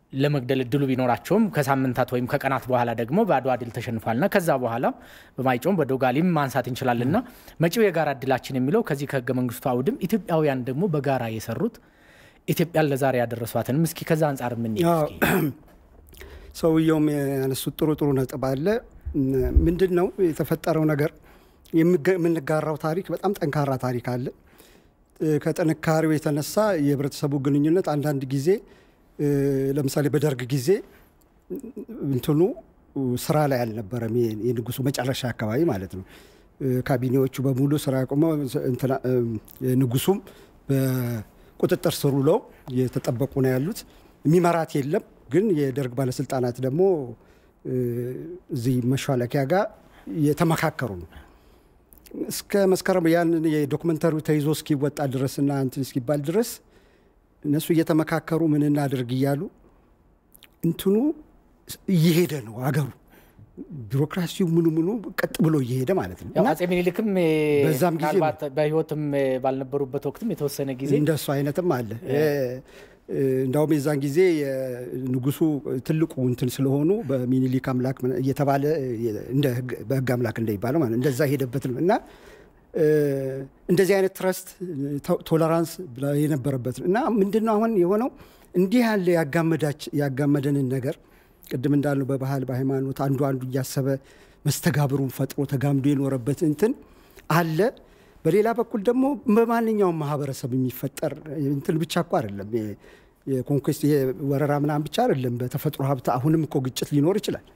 ለመግደል እድሉ ቢኖራቸውም ከሳምንታት ወይም ከቀናት በኋላ ደግሞ በአድዋ ድል ተሸንፏልና ከዛ በኋላ በማይጮም በዶጋሊም ማንሳት እንችላለንና መጪው የጋራ እድላችን የሚለው ከዚህ ከህገ መንግስቱ አውድም ኢትዮጵያውያን ደግሞ በጋራ የሰሩት ኢትዮጵያን ለዛሬ ያደረሷትንም እስኪ ከዛ አንጻር ምን ሰውየውም ያነሱት ጥሩ ጥሩ ነጥብ አለ። ምንድን ነው የተፈጠረው ነገር? የምንጋራው ታሪክ በጣም ጠንካራ ታሪክ አለ። ከጥንካሬው የተነሳ የህብረተሰቡ ግንኙነት አንዳንድ ጊዜ ለምሳሌ በደርግ ጊዜ እንትኑ ስራ ላይ አልነበረም። የንጉሱ መጨረሻ አካባቢ ማለት ነው። ካቢኔዎቹ በሙሉ ስራ ቆመው ንጉሱም በቁጥጥር ስር ውለው የተጠበቁ ነው ያሉት። የሚመራት የለም። ግን የደርግ ባለስልጣናት ደግሞ እዚህ መሿለኪያ ጋር የተመካከሩ ነው እስከ መስከረም ያንን የዶክመንተሪው ተይዞ እስኪወጣ ድረስና እንትን እስኪባል ድረስ እነሱ እየተመካከሩ ምን እናድርግ እያሉ እንትኑ እየሄደ ነው አገሩ ቢሮክራሲው ምኑ ምኑ ቀጥ ብሎ እየሄደ ማለት ነው። ያው አጼ ሚኒልክም በዛም ጊዜ ምናልባት በህይወትም ባልነበሩበት ወቅትም የተወሰነ ጊዜ እንደሱ አይነትም አለ። እንዳውም የዛን ጊዜ ንጉሱ ትልቁ እንትን ስለሆኑ በሚኒሊክ አምላክ እየተባለ በህግ አምላክ እንደሚባለው ማለት እንደዛ ሄደበት ነው እና እንደዚህ አይነት ትረስት ቶለራንስ የነበረበት ነው እና ምንድን ነው አሁን የሆነው እንዲህ ያለ ያጋመደንን ነገር ቅድም እንዳልነው በባህል በሃይማኖት አንዱ አንዱ እያሰበ መስተጋብሩን ፈጥሮ ተጋምዶ የኖረበት እንትን አለ። በሌላ በኩል ደግሞ በማንኛውም ማህበረሰብ የሚፈጠር እንትን ብቻ እኮ አይደለም። የኮንኩስት ወረራ ምናምን ብቻ አይደለም። በተፈጥሮ ሀብት አሁንም እኮ ግጭት ሊኖር ይችላል።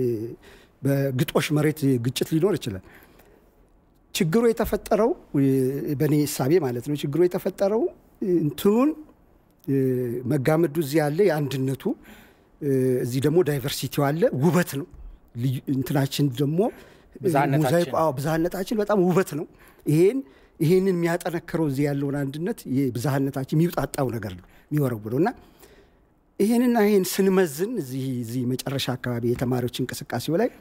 በግጦሽ መሬት ግጭት ሊኖር ይችላል። ችግሩ የተፈጠረው በእኔ እሳቤ ማለት ነው። ችግሩ የተፈጠረው እንትኑን መጋመዱ እዚህ ያለ የአንድነቱ እዚህ ደግሞ ዳይቨርሲቲው አለ፣ ውበት ነው። እንትናችን ደግሞ ብዝሃነታችን በጣም ውበት ነው። ይሄን ይሄንን የሚያጠነክረው እዚህ ያለውን አንድነት ብዝሃነታችን የሚውጣጣው ነገር ነው የሚወረውለው እና ይህንና ይህን ስንመዝን እዚህ እዚህ መጨረሻ አካባቢ የተማሪዎች እንቅስቃሴው ላይ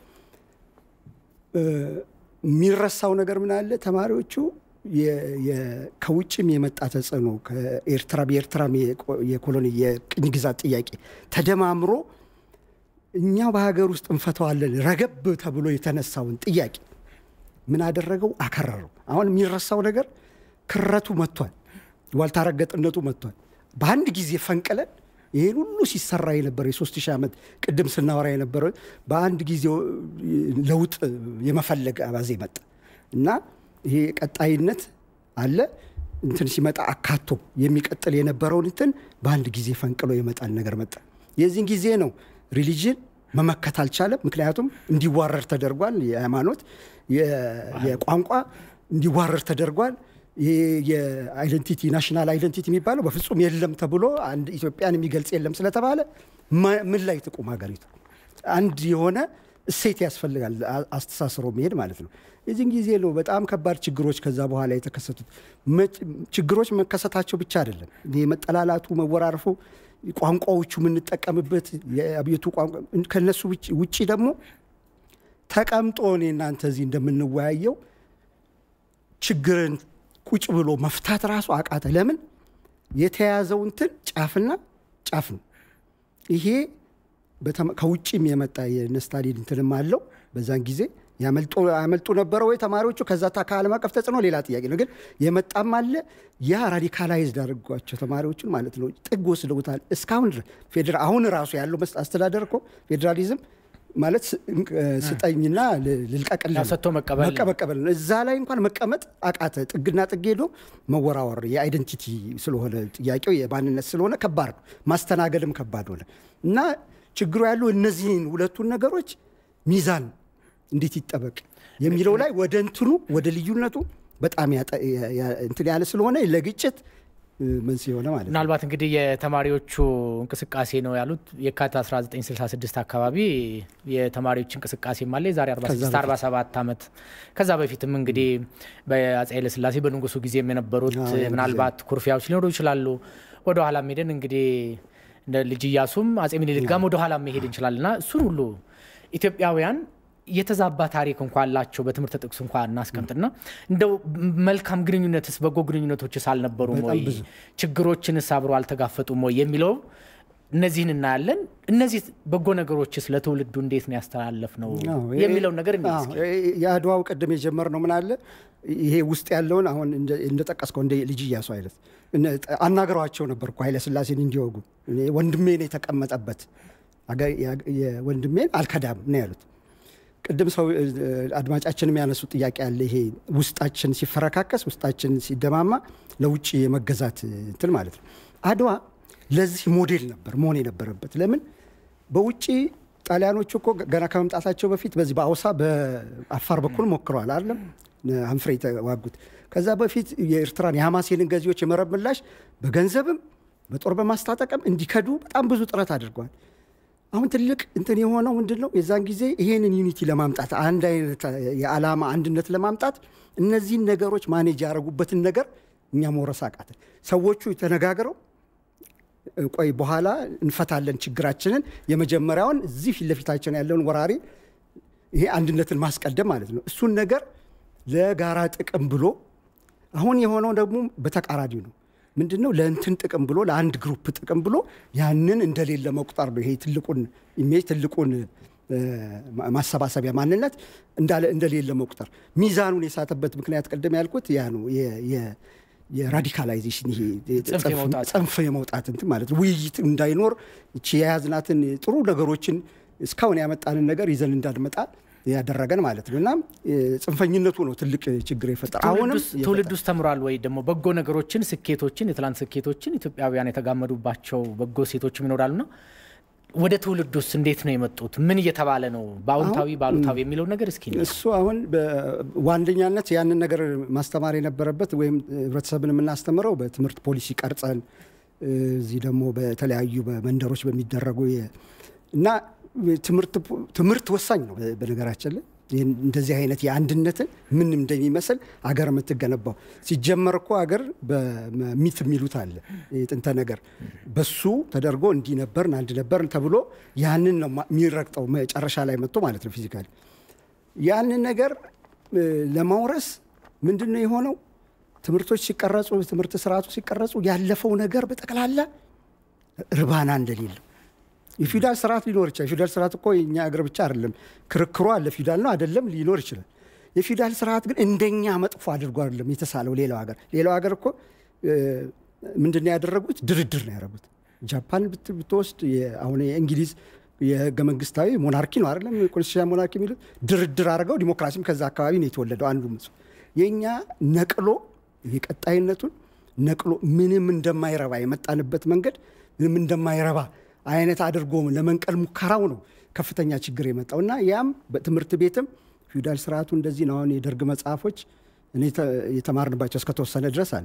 የሚረሳው ነገር ምን አለ? ተማሪዎቹ ከውጭም የመጣ ተጽዕኖ ከኤርትራ የኤርትራ የኮሎኒ የቅኝ ግዛት ጥያቄ ተደማምሮ እኛ በሀገር ውስጥ እንፈተዋለን ረገብ ተብሎ የተነሳውን ጥያቄ ምን አደረገው? አከረረው። አሁን የሚረሳው ነገር ክረቱ መጥቷል፣ ዋልታረገጥነቱ መጥቷል። በአንድ ጊዜ ፈንቅለን ይህን ሁሉ ሲሰራ የነበረ የሶስት ሺህ ዓመት ቅድም ስናወራ የነበረ በአንድ ጊዜ ለውጥ የመፈለግ አባዜ መጣ እና ይሄ ቀጣይነት አለ እንትን ሲመጣ አካቶ የሚቀጥል የነበረውን እንትን በአንድ ጊዜ ፈንቅሎ የመጣል ነገር መጣ። የዚህን ጊዜ ነው ሪሊጅን መመከት አልቻለም። ምክንያቱም እንዲዋረር ተደርጓል። የሃይማኖት የቋንቋ እንዲዋረር ተደርጓል። የአይደንቲቲ ናሽናል አይደንቲቲ የሚባለው በፍጹም የለም ተብሎ አንድ ኢትዮጵያን የሚገልጽ የለም ስለተባለ ምን ላይ ትቁም ሀገሪቱ? አንድ የሆነ እሴት ያስፈልጋል አስተሳስሮ መሄድ ማለት ነው። የዚህን ጊዜ ነው በጣም ከባድ ችግሮች ከዛ በኋላ የተከሰቱት። ችግሮች መከሰታቸው ብቻ አይደለም የመጠላላቱ መወራረፉ ቋንቋዎቹ የምንጠቀምበት የአብዮቱ ቋንቋ ከነሱ ውጭ ደግሞ ተቀምጦ እኔ እናንተ እዚህ እንደምንወያየው ችግርን ቁጭ ብሎ መፍታት ራሱ አቃተ። ለምን የተያዘው እንትን ጫፍና ጫፍ ነው። ይሄ ከውጭም የመጣ የነስታሊን እንትንም አለው። በዛን ጊዜ ያመልጡ ነበረ ወይ ተማሪዎቹ? ከዛ ከዓለም አቀፍ ተጽዕኖ ሌላ ጥያቄ ነው። ግን የመጣም አለ። ያ ራዲካላይዝድ አድርጓቸው ተማሪዎቹን ማለት ነው ጥግ ወስደውታል። እስካሁን ድረስ አሁን ራሱ ያለው አስተዳደር እኮ ፌዴራሊዝም ማለት ስጠኝና ልልቀቅልህ ሰጥቶ መቀበል መቀበል ነው። እዛ ላይ እንኳን መቀመጥ አቃተ። ጥግና ጥግ ሄዶ መወራወር የአይደንቲቲ ስለሆነ ጥያቄው የማንነት ስለሆነ ከባድ ነው። ማስተናገድም ከባድ ሆነ እና ችግሩ ያለው እነዚህን ሁለቱን ነገሮች ሚዛን እንዴት ይጠበቅ የሚለው ላይ ወደ እንትኑ ወደ ልዩነቱ በጣም እንትን ያለ ስለሆነ ለግጭት መንስኤ የሆነ ማለት ነው። ምናልባት እንግዲህ የተማሪዎቹ እንቅስቃሴ ነው ያሉት የካቲት 1966 አካባቢ የተማሪዎች እንቅስቃሴ ማለ የዛሬ 46 47 ዓመት ከዛ በፊትም እንግዲህ በአፄ ኃይለሥላሴ በንጉሱ ጊዜም የነበሩት ምናልባት ኩርፊያዎች ሊኖሩ ይችላሉ። ወደ ኋላ ሄደን እንግዲህ እንደ ልጅ እያሱም አፄ ምኒልክ ጋርም ወደ ኋላ መሄድ እንችላለን እና እሱን ሁሉ ኢትዮጵያውያን የተዛባ ታሪክ እንኳ አላቸው። በትምህርት ጥቅስ እንኳ እናስቀምጥና እንደው መልካም ግንኙነትስ በጎ ግንኙነቶችስ አልነበሩም ወይ? ችግሮችንስ አብሮ አልተጋፈጡም ወይ የሚለው እነዚህን እናያለን። እነዚህ በጎ ነገሮችስ ለትውልዱ እንዴት ነው ያስተላለፍ ነው የሚለውን ነገር እንይ እስኪ። የአድዋው ቅድም የጀመርነው ምን አለ ይሄ ውስጥ ያለውን አሁን እንደጠቀስከው እንደ ልጅ እያሱ አይነት አናግረዋቸው ነበር እኮ ኃይለሥላሴን እንዲወጉ ወንድሜን የተቀመጠበት ወንድሜን አልከዳም ነው ያሉት። ቅድም ሰው አድማጫችንም ያነሱት ጥያቄ አለ። ይሄ ውስጣችን ሲፈረካከስ፣ ውስጣችን ሲደማማ ለውጭ የመገዛት እንትን ማለት ነው። አድዋ ለዚህ ሞዴል ነበር መሆን የነበረበት። ለምን በውጭ ጣሊያኖቹ እኮ ገና ከመምጣታቸው በፊት በዚህ በአውሳ በአፋር በኩል ሞክረዋል አይደለም አንፍሬ የተዋጉት። ከዛ በፊት የኤርትራን የሐማሴንን ገዢዎች የመረብ ምላሽ በገንዘብም በጦር በማስታጠቅም እንዲከዱ በጣም ብዙ ጥረት አድርገዋል። አሁን ትልቅ እንትን የሆነው ምንድን ነው? የዛን ጊዜ ይሄንን ዩኒቲ ለማምጣት አንድ አይነት የዓላማ አንድነት ለማምጣት እነዚህን ነገሮች ማኔጅ ያደረጉበትን ነገር እኛ መውረስ አቃተን። ሰዎቹ ተነጋግረው ቆይ በኋላ እንፈታለን ችግራችንን፣ የመጀመሪያውን እዚህ ፊት ለፊታችን ያለውን ወራሪ ይሄ አንድነትን ማስቀደም ማለት ነው። እሱን ነገር ለጋራ ጥቅም ብሎ አሁን የሆነው ደግሞ በተቃራኒ ነው። ምንድን ነው ለእንትን ጥቅም ብሎ ለአንድ ግሩፕ ጥቅም ብሎ ያንን እንደሌለ መቁጠር ነው። ይሄ ትልቁን ኢሜጅ ትልቁን ማሰባሰቢያ ማንነት እንደሌለ መቁጠር ሚዛኑን የሳተበት ምክንያት ቅድም ያልኩት ያ ነው። የራዲካላይዜሽን ይሄ ጽንፍ የመውጣት እንትን ማለት ነው። ውይይት እንዳይኖር እቺ የያዝናትን ጥሩ ነገሮችን እስካሁን ያመጣንን ነገር ይዘን እንዳንመጣ ያደረገን ማለት ነው። እና ጽንፈኝነቱ ነው ትልቅ ችግር የፈጠረ። አሁንም ትውልድ ውስጥ ተምሯል ወይ ደግሞ በጎ ነገሮችን፣ ስኬቶችን፣ የትላንት ስኬቶችን ኢትዮጵያውያን የተጋመዱባቸው በጎ ሴቶችም ይኖራሉና ወደ ትውልድ ውስጥ እንዴት ነው የመጡት? ምን እየተባለ ነው? በአዎንታዊ በአሉታዊ የሚለው ነገር እስኪ እሱ አሁን በዋነኛነት ያንን ነገር ማስተማር የነበረበት ወይም ህብረተሰብን የምናስተምረው በትምህርት ፖሊሲ ቀርጸን እዚህ ደግሞ በተለያዩ በመንደሮች በሚደረጉ እና ትምህርት ወሳኝ ነው። በነገራችን ላይ እንደዚህ አይነት የአንድነትን ምን እንደሚመስል አገር የምትገነባው ሲጀመር እኮ አገር በሚት የሚሉት አለ የጥንተ ነገር በሱ ተደርጎ እንዲህ ነበርን አንድ ነበርን ተብሎ ያንን ነው የሚረግጠው መጨረሻ ላይ መጥቶ ማለት ነው ፊዚካሊ ያንን ነገር ለማውረስ ምንድን ነው የሆነው? ትምህርቶች ሲቀረጹ ትምህርት ስርዓቱ ሲቀረጹ ያለፈው ነገር በጠቅላላ እርባና እንደሌለው የፊውዳል ስርዓት ሊኖር ይችላል። የፊውዳል ስርዓት እኮ የኛ አገር ብቻ አይደለም፣ ክርክሩ አለ። ፊውዳል ነው አይደለም ሊኖር ይችላል። የፊውዳል ስርዓት ግን እንደኛ መጥፎ አድርጎ አይደለም የተሳለው። ሌላው ሀገር ሌላው ሀገር እኮ ምንድን ነው ያደረጉት? ድርድር ነው ያደረጉት። ጃፓን ብትወስድ አሁን የእንግሊዝ የህገ መንግስታዊ ሞናርኪ ነው አይደለም ኮንስቲቱሽን ሞናርኪ የሚሉት ድርድር አድርገው ዲሞክራሲም ከዛ አካባቢ ነው የተወለደው። አንዱ የእኛ ነቅሎ የቀጣይነቱን ነቅሎ ምንም እንደማይረባ የመጣንበት መንገድ ምንም እንደማይረባ አይነት አድርጎ ለመንቀል ሙከራው ነው ከፍተኛ ችግር የመጣው እና ያም በትምህርት ቤትም ፊውዳል ስርዓቱ እንደዚህ ነው። አሁን የደርግ መጽሐፎች እኔ የተማርንባቸው እስከተወሰነ ድረስ አለ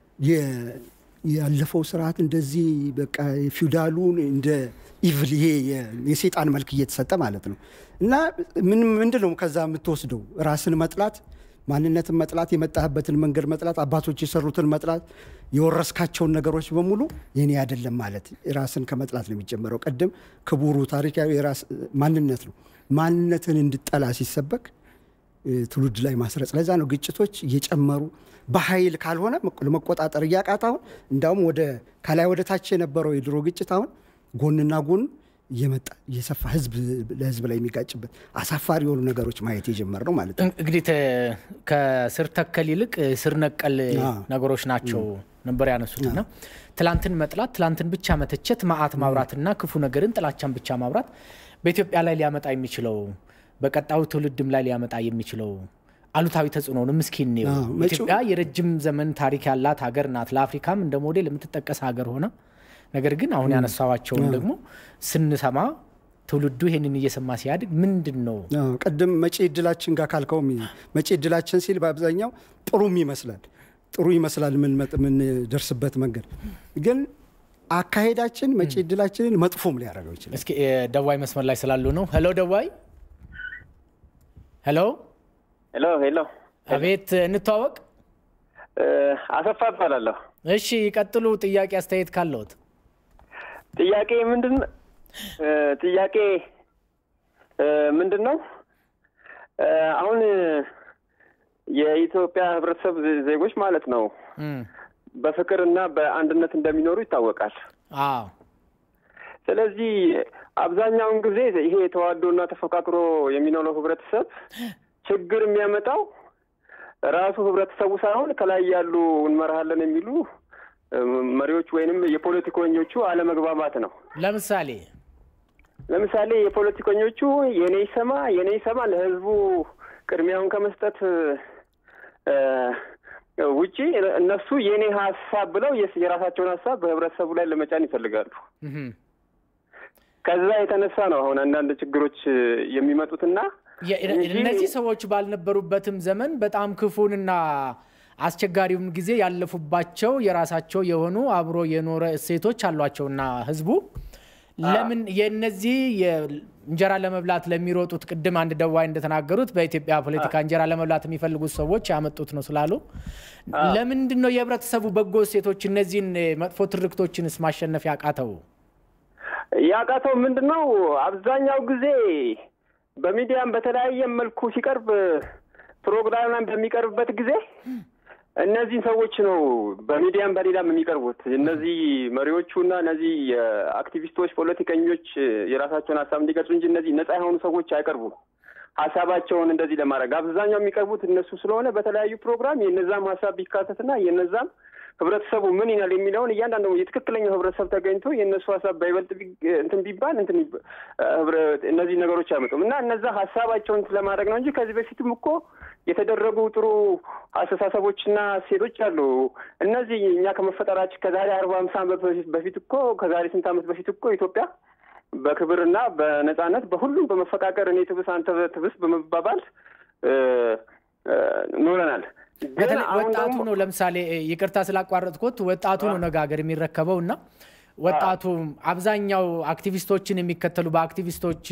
ያለፈው ስርዓት እንደዚህ በቃ ፊውዳሉን እንደ ኢቭል ይሄ የሴጣን መልክ እየተሰጠ ማለት ነው እና ምንድን ነው ከዛ የምትወስደው ራስን መጥላት ማንነትን መጥላት፣ የመጣህበትን መንገድ መጥላት፣ አባቶች የሰሩትን መጥላት፣ የወረስካቸውን ነገሮች በሙሉ የኔ አይደለም ማለት ራስን ከመጥላት ነው የሚጀመረው። ቅድም ክቡሩ ታሪካዊ የራስ ማንነት ነው። ማንነትን እንድጠላ ሲሰበክ ትውልድ ላይ ማስረጽ። ለዛ ነው ግጭቶች እየጨመሩ በኃይል ካልሆነ ለመቆጣጠር እያቃት አሁን እንዳውም ወደ ከላይ ወደ ታች የነበረው የድሮ ግጭት አሁን ጎንና ጎን እየመጣ እየሰፋ ህዝብ ለህዝብ ላይ የሚጋጭበት አሳፋሪ የሆኑ ነገሮች ማየት የጀመር ነው ማለት ነው። እንግዲህ ከስር ተከል ይልቅ ስር ነቀል ነገሮች ናቸው ነበር ያነሱትና ትላንትን መጥላት፣ ትላንትን ብቻ መተቸት፣ መዓት ማብራትና ክፉ ነገርን ጥላቻን ብቻ ማብራት በኢትዮጵያ ላይ ሊያመጣ የሚችለው በቀጣዩ ትውልድም ላይ ሊያመጣ የሚችለው አሉታዊ ተጽዕኖንም እስኪ እንየው። ኢትዮጵያ የረጅም ዘመን ታሪክ ያላት ሀገር ናት። ለአፍሪካም እንደ ሞዴል የምትጠቀስ ሀገር ሆነ ነገር ግን አሁን ያነሳዋቸውን ደግሞ ስንሰማ ትውልዱ ይሄንን እየሰማ ሲያድግ ምንድን ነው ቅድም መጪ እድላችን ጋር ካልከውም መጪ እድላችን ሲል በአብዛኛው ጥሩም ይመስላል ጥሩ ይመስላል የምንደርስበት መንገድ ግን አካሄዳችን መጪ እድላችንን መጥፎም ሊያደርገው ይችላል። እስኪ ደዋይ መስመር ላይ ስላሉ ነው። ሄሎ ደዋይ። ሄሎ ሄሎ ሄሎ። አቤት፣ እንተዋወቅ። አሰፋ እባላለሁ። እሺ ይቀጥሉ። ጥያቄ አስተያየት ካለዎት? ጥያቄ ምንድን ጥያቄ ምንድን ነው? አሁን የኢትዮጵያ ሕብረተሰብ ዜጎች ማለት ነው በፍቅር እና በአንድነት እንደሚኖሩ ይታወቃል። አዎ። ስለዚህ አብዛኛውን ጊዜ ይሄ ተዋዶና ተፈቃቅሮ የሚኖረው ህብረተሰብ ችግር የሚያመጣው ራሱ ህብረተሰቡ ሳይሆን ከላይ ያሉ እንመራሃለን የሚሉ መሪዎች ወይንም የፖለቲከኞቹ አለመግባባት ነው። ለምሳሌ ለምሳሌ የፖለቲከኞቹ የኔ ይሰማ የኔ ይሰማ ለህዝቡ ቅድሚያውን ከመስጠት ውጪ እነሱ የኔ ሀሳብ ብለው የራሳቸውን ሀሳብ በህብረተሰቡ ላይ ለመጫን ይፈልጋሉ። ከዛ የተነሳ ነው አሁን አንዳንድ ችግሮች የሚመጡትና እነዚህ ሰዎች ባልነበሩበትም ዘመን በጣም ክፉንና አስቸጋሪውን ጊዜ ያለፉባቸው የራሳቸው የሆኑ አብሮ የኖረ እሴቶች አሏቸውና ህዝቡ ለምን የነዚህ እንጀራ ለመብላት ለሚሮጡት ቅድም አንድ ደዋይ እንደተናገሩት በኢትዮጵያ ፖለቲካ እንጀራ ለመብላት የሚፈልጉት ሰዎች ያመጡት ነው ስላሉ ለምንድን ነው የህብረተሰቡ በጎ እሴቶች እነዚህን መጥፎ ትርክቶችንስ ማሸነፍ ያቃተው? ያቃተው ምንድን ነው? አብዛኛው ጊዜ በሚዲያም በተለያየ መልኩ ሲቀርብ ፕሮግራም በሚቀርብበት ጊዜ እነዚህን ሰዎች ነው በሚዲያም በሌላም የሚቀርቡት። እነዚህ መሪዎቹና እነዚህ የአክቲቪስቶች ፖለቲከኞች የራሳቸውን ሀሳብ እንዲገልጹ እንጂ እነዚህ ነጻ የሆኑ ሰዎች አይቀርቡም። ሀሳባቸውን እንደዚህ ለማድረግ አብዛኛው የሚቀርቡት እነሱ ስለሆነ በተለያዩ ፕሮግራም የነዛም ሀሳብ ቢካተትና የነዛም ህብረተሰቡ ምን ይላል የሚለውን እያንዳንዱ የትክክለኛው ህብረተሰብ ተገኝቶ የእነሱ ሀሳብ በይበልጥ እንትን ቢባል እንትን እነዚህ ነገሮች አይመጡም እና እነዛ ሀሳባቸውን ለማድረግ ነው እንጂ ከዚህ በፊትም እኮ የተደረጉ ጥሩ አስተሳሰቦችና ሴቶች አሉ። እነዚህ እኛ ከመፈጠራችን ከዛሬ አርባ ሃምሳ ዓመት በፊት እኮ ከዛሬ ስንት ዓመት በፊት እኮ ኢትዮጵያ በክብርና በነጻነት በሁሉም በመፈቃቀር እኔ ትብስ አንተ ትብስ በመባባል ኖረናል። በተለይ ወጣቱ ነው። ለምሳሌ ይቅርታ ስላቋረጥኩት ወጣቱ ነው ነገ ሀገር የሚረከበው እና ወጣቱ አብዛኛው አክቲቪስቶችን የሚከተሉ በአክቲቪስቶች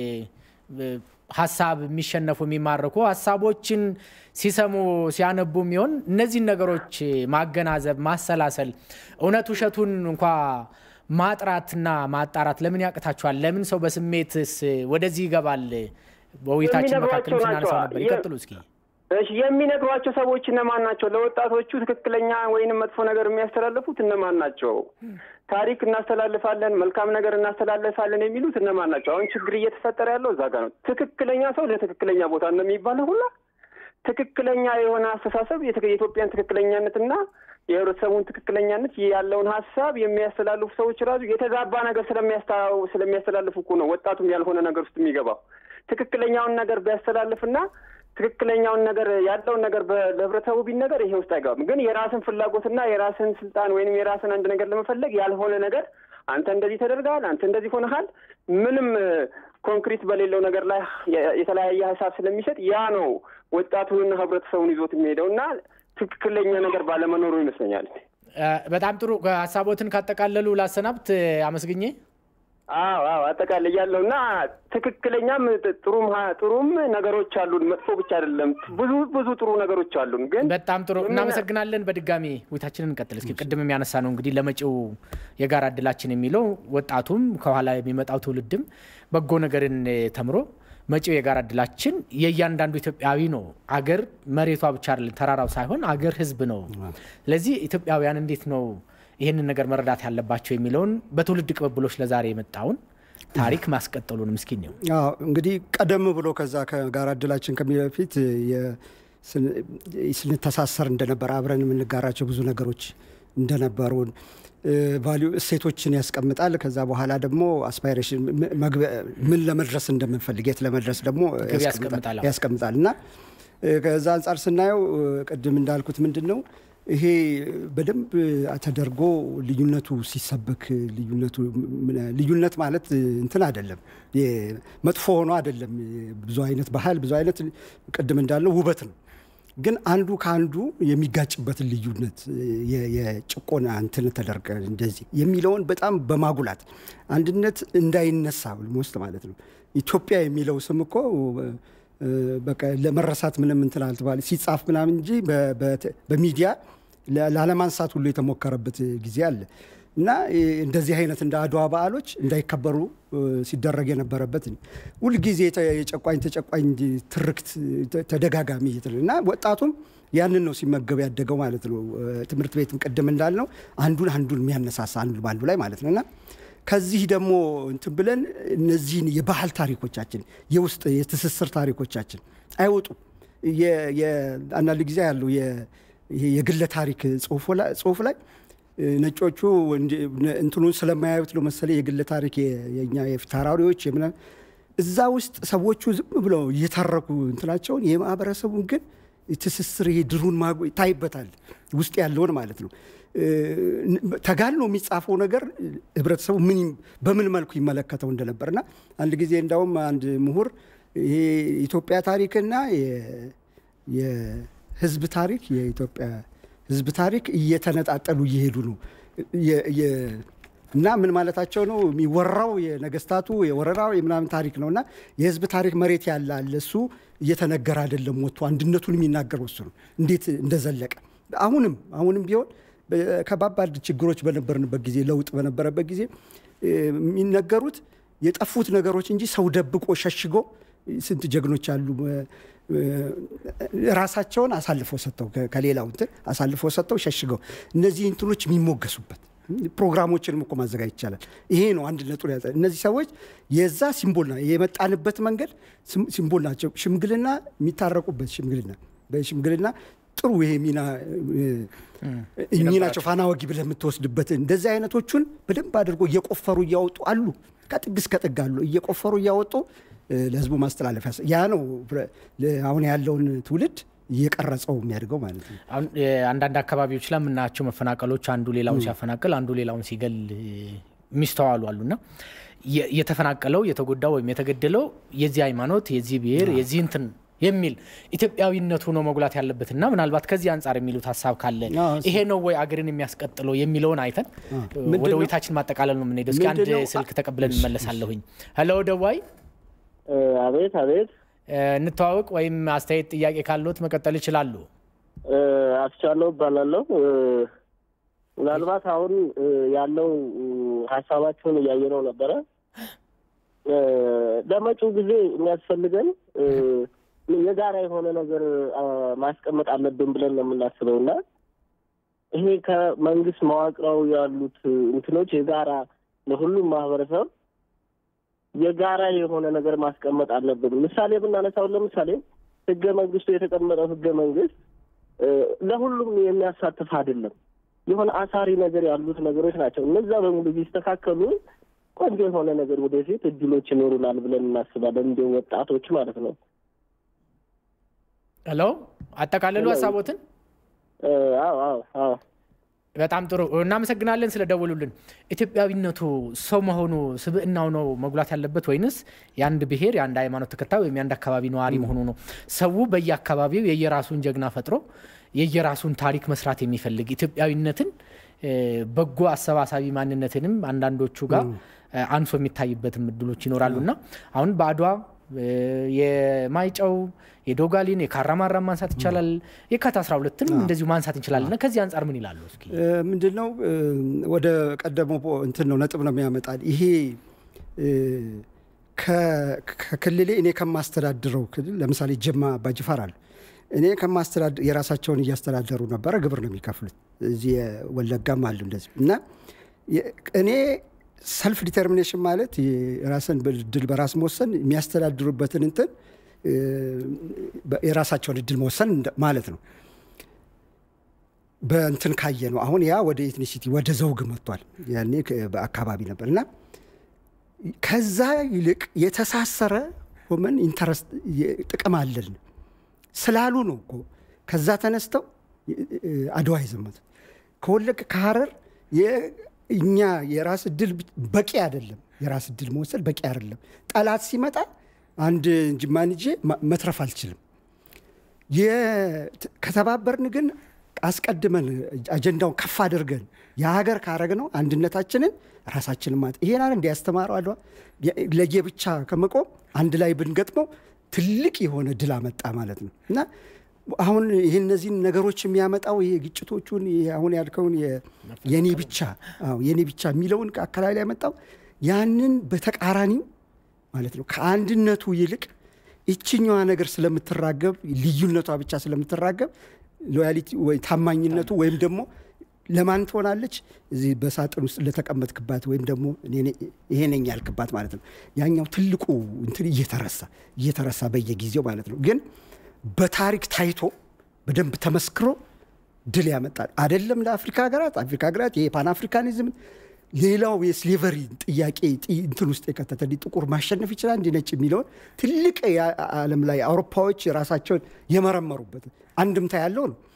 ሀሳብ የሚሸነፉ የሚማረኩ ሀሳቦችን ሲሰሙ ሲያነቡ የሚሆን እነዚህን ነገሮች ማገናዘብ ማሰላሰል እውነት ውሸቱን እንኳ ማጥራትና ማጣራት ለምን ያቅታችኋል? ለምን ሰው በስሜትስ ወደዚህ ይገባል? በውይይታችን መካከል ስናነሳው ነበር። ይቀጥሉ እስኪ። እሺ የሚነግሯቸው ሰዎች እነማን ናቸው? ለወጣቶቹ ትክክለኛ ወይንም መጥፎ ነገር የሚያስተላልፉት እነማን ናቸው? ታሪክ እናስተላልፋለን፣ መልካም ነገር እናስተላልፋለን የሚሉት እነማን ናቸው? አሁን ችግር እየተፈጠረ ያለው እዛ ጋር ነው። ትክክለኛ ሰው ለትክክለኛ ቦታ ነው የሚባለው ሁላ ትክክለኛ የሆነ አስተሳሰብ የኢትዮጵያን ትክክለኛነትና የህብረተሰቡን ትክክለኛነት ያለውን ሀሳብ የሚያስተላልፉ ሰዎች ራሱ የተዛባ ነገር ስለሚያስተላልፉ እኮ ነው ወጣቱም ያልሆነ ነገር ውስጥ የሚገባው። ትክክለኛውን ነገር ቢያስተላልፍና ትክክለኛውን ነገር ያለውን ነገር ለህብረተሰቡ ቢነገር ይሄ ውስጥ አይገባም። ግን የራስን ፍላጎትና የራስን ስልጣን ወይንም የራስን አንድ ነገር ለመፈለግ ያልሆነ ነገር አንተ እንደዚህ ተደርገሃል፣ አንተ እንደዚህ ሆነሃል፣ ምንም ኮንክሪት በሌለው ነገር ላይ የተለያየ ሀሳብ ስለሚሰጥ ያ ነው ወጣቱንና ህብረተሰቡን ይዞት የሚሄደው እና ትክክለኛ ነገር ባለመኖሩ ይመስለኛል። በጣም ጥሩ ሀሳቦትን ካጠቃለሉ ላሰናብት አመስግኜ አዎ አዎ አጠቃላይ ያለው እና ትክክለኛም ጥሩም ጥሩም ነገሮች አሉን። መጥፎ ብቻ አይደለም። ብዙ ብዙ ጥሩ ነገሮች አሉን። ግን በጣም ጥሩ እናመሰግናለን። በድጋሚ ውይይታችንን እንቀጥል። እስኪ ቅድም የሚያነሳ ነው እንግዲህ ለመጪው የጋራ እድላችን የሚለው ወጣቱም ከኋላ የሚመጣው ትውልድም በጎ ነገርን ተምሮ መጪው የጋራ እድላችን የእያንዳንዱ ኢትዮጵያዊ ነው። አገር መሬቷ ብቻ አይደለም፣ ተራራው ሳይሆን አገር ህዝብ ነው። ስለዚህ ኢትዮጵያውያን እንዴት ነው ይህንን ነገር መረዳት ያለባቸው የሚለውን በትውልድ ቅብብሎች ለዛሬ የመጣውን ታሪክ ማስቀጠሉን ምስኪን ነው። እንግዲህ ቀደም ብሎ ከዛ ከጋራ እድላችን ከሚ በፊት ስንተሳሰር እንደነበር አብረን የምንጋራቸው ብዙ ነገሮች እንደነበሩን ቫሊዩ እሴቶችን ያስቀምጣል። ከዛ በኋላ ደግሞ አስፓይሬሽን ምን ለመድረስ እንደምንፈልግ የት ለመድረስ ደግሞ ያስቀምጣል እና ከዛ አንጻር ስናየው ቅድም እንዳልኩት ምንድን ነው ይሄ በደንብ ተደርጎ ልዩነቱ ሲሰበክ ልዩነቱ ልዩነት ማለት እንትን አይደለም፣ መጥፎ ሆኖ አይደለም። ብዙ አይነት ባህል ብዙ አይነት ቅድም እንዳለው ውበት ነው። ግን አንዱ ከአንዱ የሚጋጭበትን ልዩነት የጭቆና እንትን ተደርገ እንደዚህ የሚለውን በጣም በማጉላት አንድነት እንዳይነሳ ውስጥ ማለት ነው። ኢትዮጵያ የሚለው ስም እኮ በቃ ለመረሳት ምንም እንትን አልተባለ ሲጻፍ ምናምን እንጂ በሚዲያ ላለማንሳት ሁሉ የተሞከረበት ጊዜ አለ እና እንደዚህ አይነት እንደ አድዋ በዓሎች እንዳይከበሩ ሲደረግ የነበረበት ሁልጊዜ የጨቋኝ ተጨቋኝ ትርክት ተደጋጋሚ እና ወጣቱም ያንን ነው ሲመገብ ያደገው ማለት ነው። ትምህርት ቤትም ቅድም እንዳልነው አንዱን አንዱን የሚያነሳሳ አንዱ በአንዱ ላይ ማለት ነው እና ከዚህ ደግሞ እንትን ብለን እነዚህን የባህል ታሪኮቻችን የውስጥ የትስስር ታሪኮቻችን አይወጡም። አንዳንድ ጊዜ ያለው የግለ ታሪክ ጽሁፍ ላይ ነጮቹ እንትኑን ስለማያዩት ነው መሰለኝ የግለ ታሪክ የኛ የፊታውራሪዎች ምናምን እዛ ውስጥ ሰዎቹ ዝም ብለው እየተረኩ እንትናቸውን የማህበረሰቡን ግን ትስስር ይሄ ድሩን ማጎ ይታይበታል ውስጥ ያለውን ማለት ነው። ተጋኖ የሚጻፈው ነገር ህብረተሰቡ ምን በምን መልኩ ይመለከተው እንደነበር እና አንድ ጊዜ እንዳውም አንድ ምሁር ይሄ የኢትዮጵያ ታሪክና የህዝብ ታሪክ የኢትዮጵያ ህዝብ ታሪክ እየተነጣጠሉ እየሄዱ ነው እና ምን ማለታቸው ነው? የሚወራው የነገስታቱ የወረራው የምናምን ታሪክ ነው እና የህዝብ ታሪክ መሬት ያለ አለ እሱ እየተነገረ አይደለም። ወጥቶ አንድነቱን የሚናገረው እሱ ነው እንዴት እንደዘለቀ አሁንም አሁንም ቢሆን ከባባድ ችግሮች በነበርንበት ጊዜ ለውጥ በነበረበት ጊዜ የሚነገሩት የጠፉት ነገሮች እንጂ ሰው ደብቆ ሸሽጎ ስንት ጀግኖች አሉ ራሳቸውን አሳልፈው ሰጥተው ከሌላው እንትን አሳልፈው ሰጥተው ሸሽገው እነዚህ እንትኖች የሚሞገሱበት ፕሮግራሞችንም እኮ ማዘጋጀት ይቻላል። ይሄ ነው አንድነቱን ያዘ። እነዚህ ሰዎች የዛ ሲምቦል ና የመጣንበት መንገድ ሲምቦል ናቸው። ሽምግልና የሚታረቁበት ሽምግልና በሽምግልና ጥሩ ይሄ ሚና እኚህ ናቸው ፋና ወጊ ብለህ የምትወስድበት እንደዚህ አይነቶቹን በደንብ አድርጎ እየቆፈሩ እያወጡ አሉ። ከጥግ እስከ ጥግ አሉ እየቆፈሩ እያወጡ ለህዝቡ ማስተላለፍ ያ ነው አሁን ያለውን ትውልድ እየቀረጸው የሚያድገው ማለት ነው። አሁን አንዳንድ አካባቢዎች ላይ የምናያቸው መፈናቀሎች አንዱ ሌላውን ሲያፈናቅል፣ አንዱ ሌላውን ሲገል የሚስተዋሉ አሉና የተፈናቀለው የተጎዳው ወይም የተገደለው የዚህ ሃይማኖት፣ የዚህ ብሔር፣ የዚህ እንትን የሚል ኢትዮጵያዊነቱ ነው መጉላት ያለበትና ምናልባት ከዚህ አንጻር የሚሉት ሀሳብ ካለ ይሄ ነው ወይ አገርን የሚያስቀጥለው የሚለውን አይተን ወደ ውይይታችን ማጠቃለል ነው የምንሄደው። እስኪ አንድ ስልክ ተቀብለን እንመለሳለሁኝ። ሄሎ ደዋይ። አቤት አቤት። እንተዋወቅ ወይም አስተያየት ጥያቄ ካለዎት መቀጠል ይችላሉ። አስቻለው እባላለሁ። ምናልባት አሁን ያለው ሀሳባችሁን እያየነው ነበረ። ለመጪው ጊዜ የሚያስፈልገን የጋራ የሆነ ነገር ማስቀመጥ አለብን ብለን ነው የምናስበው እና ይሄ ከመንግስት መዋቅራዊ ያሉት እንትኖች የጋራ ለሁሉም ማህበረሰብ የጋራ የሆነ ነገር ማስቀመጥ አለብን። ምሳሌ ብናነሳው ለምሳሌ ህገ መንግስቱ የተቀመጠው ህገ መንግስት ለሁሉም የሚያሳትፍ አይደለም። የሆነ አሳሪ ነገር ያሉት ነገሮች ናቸው። እነዛ በሙሉ ቢስተካከሉ ቆንጆ የሆነ ነገር ወደፊት እድሎች ይኖሩናል ብለን እናስባለን፣ እንደ ወጣቶች ማለት ነው። ሄሎ፣ አጠቃለሉ ሀሳቦትን። አዎ አዎ አዎ በጣም ጥሩ እናመሰግናለን ስለደወሉልን። ኢትዮጵያዊነቱ ሰው መሆኑ ስብዕናው ነው መጉላት ያለበት ወይንስ የአንድ ብሔር የአንድ ሃይማኖት ተከታይ ወይም የአንድ አካባቢ ነዋሪ መሆኑ ነው? ሰው በየአካባቢው የየራሱን ጀግና ፈጥሮ የየራሱን ታሪክ መስራት የሚፈልግ ኢትዮጵያዊነትን በጎ አሰባሳቢ ማንነትንም አንዳንዶቹ ጋር አንሶ የሚታይበትም እድሎች ይኖራሉ እና አሁን በአድዋ የማይጨው የዶጋሊን የካራማራ ማንሳት ይቻላል። የካቲት 12ን እንደዚሁ ማንሳት እንችላለን። እና ከዚህ አንጻር ምን ይላሉ? እስኪ ምንድን ነው ወደ ቀደመው እንትን ነው ነጥብ ነው የሚያመጣል። ይሄ ከክልሌ እኔ ከማስተዳድረው ክልል ለምሳሌ ጅማ አባጅፋር አለ እኔ ከማስተዳድ የራሳቸውን እያስተዳደሩ ነበረ፣ ግብር ነው የሚከፍሉት። እዚህ ወለጋም አሉ እንደዚህ እና እኔ ሰልፍ ዲተርሚኔሽን ማለት የራስን እድል በራስ መወሰን የሚያስተዳድሩበትን እንትን የራሳቸውን እድል መወሰን ማለት ነው። በእንትን ካየ ነው አሁን ያ ወደ ኤትኒሲቲ ወደ ዘውግ መጥቷል። ያኔ በአካባቢ ነበር እና ከዛ ይልቅ የተሳሰረ ሆመን ኢንተረስት ጥቅም አለን ስላሉ ነው እኮ ከዛ ተነስተው አድዋ የዘመቱት ከወለቅ ከሀረር እኛ የራስ እድል በቂ አይደለም። የራስ እድል መወሰድ በቂ አይደለም። ጠላት ሲመጣ አንድ ጅማን ይዤ መትረፍ አልችልም። ከተባበርን ግን አስቀድመን አጀንዳውን ከፍ አድርገን የሀገር ካረግ ነው አንድነታችንን ራሳችንን ማለት ይሄን አለ እንዲያስተማረው አድዋ ለየብቻ ከመቆም አንድ ላይ ብንገጥመው ትልቅ የሆነ ድል አመጣ ማለት ነው እና አሁን ይህ እነዚህን ነገሮች የሚያመጣው ይሄ ግጭቶቹን አሁን ያልከውን የኔ ብቻ የኔ ብቻ የሚለውን አካባቢ ላይ ያመጣው ያንን በተቃራኒው ማለት ነው ከአንድነቱ ይልቅ ይችኛዋ ነገር ስለምትራገብ ልዩነቷ ብቻ ስለምትራገብ ሎያሊቲ ወይ ታማኝነቱ ወይም ደግሞ ለማን ትሆናለች? እዚህ በሳጥን ውስጥ ለተቀመጥክባት ወይም ደግሞ ይሄ ነኝ ያልክባት ማለት ነው። ያኛው ትልቁ እንትን እየተረሳ እየተረሳ በየጊዜው ማለት ነው። ግን በታሪክ ታይቶ በደንብ ተመስክሮ ድል ያመጣል። አይደለም ለአፍሪካ ሀገራት አፍሪካ ሀገራት የፓን አፍሪካኒዝም ሌላው የስሌቨሪ ጥያቄ እንትን ውስጥ የከተተ ጥቁር ማሸነፍ ይችላል እንዲ ነጭ የሚለውን ትልቅ ዓለም ላይ አውሮፓዎች ራሳቸውን የመረመሩበት አንድምታ ያለው ነው።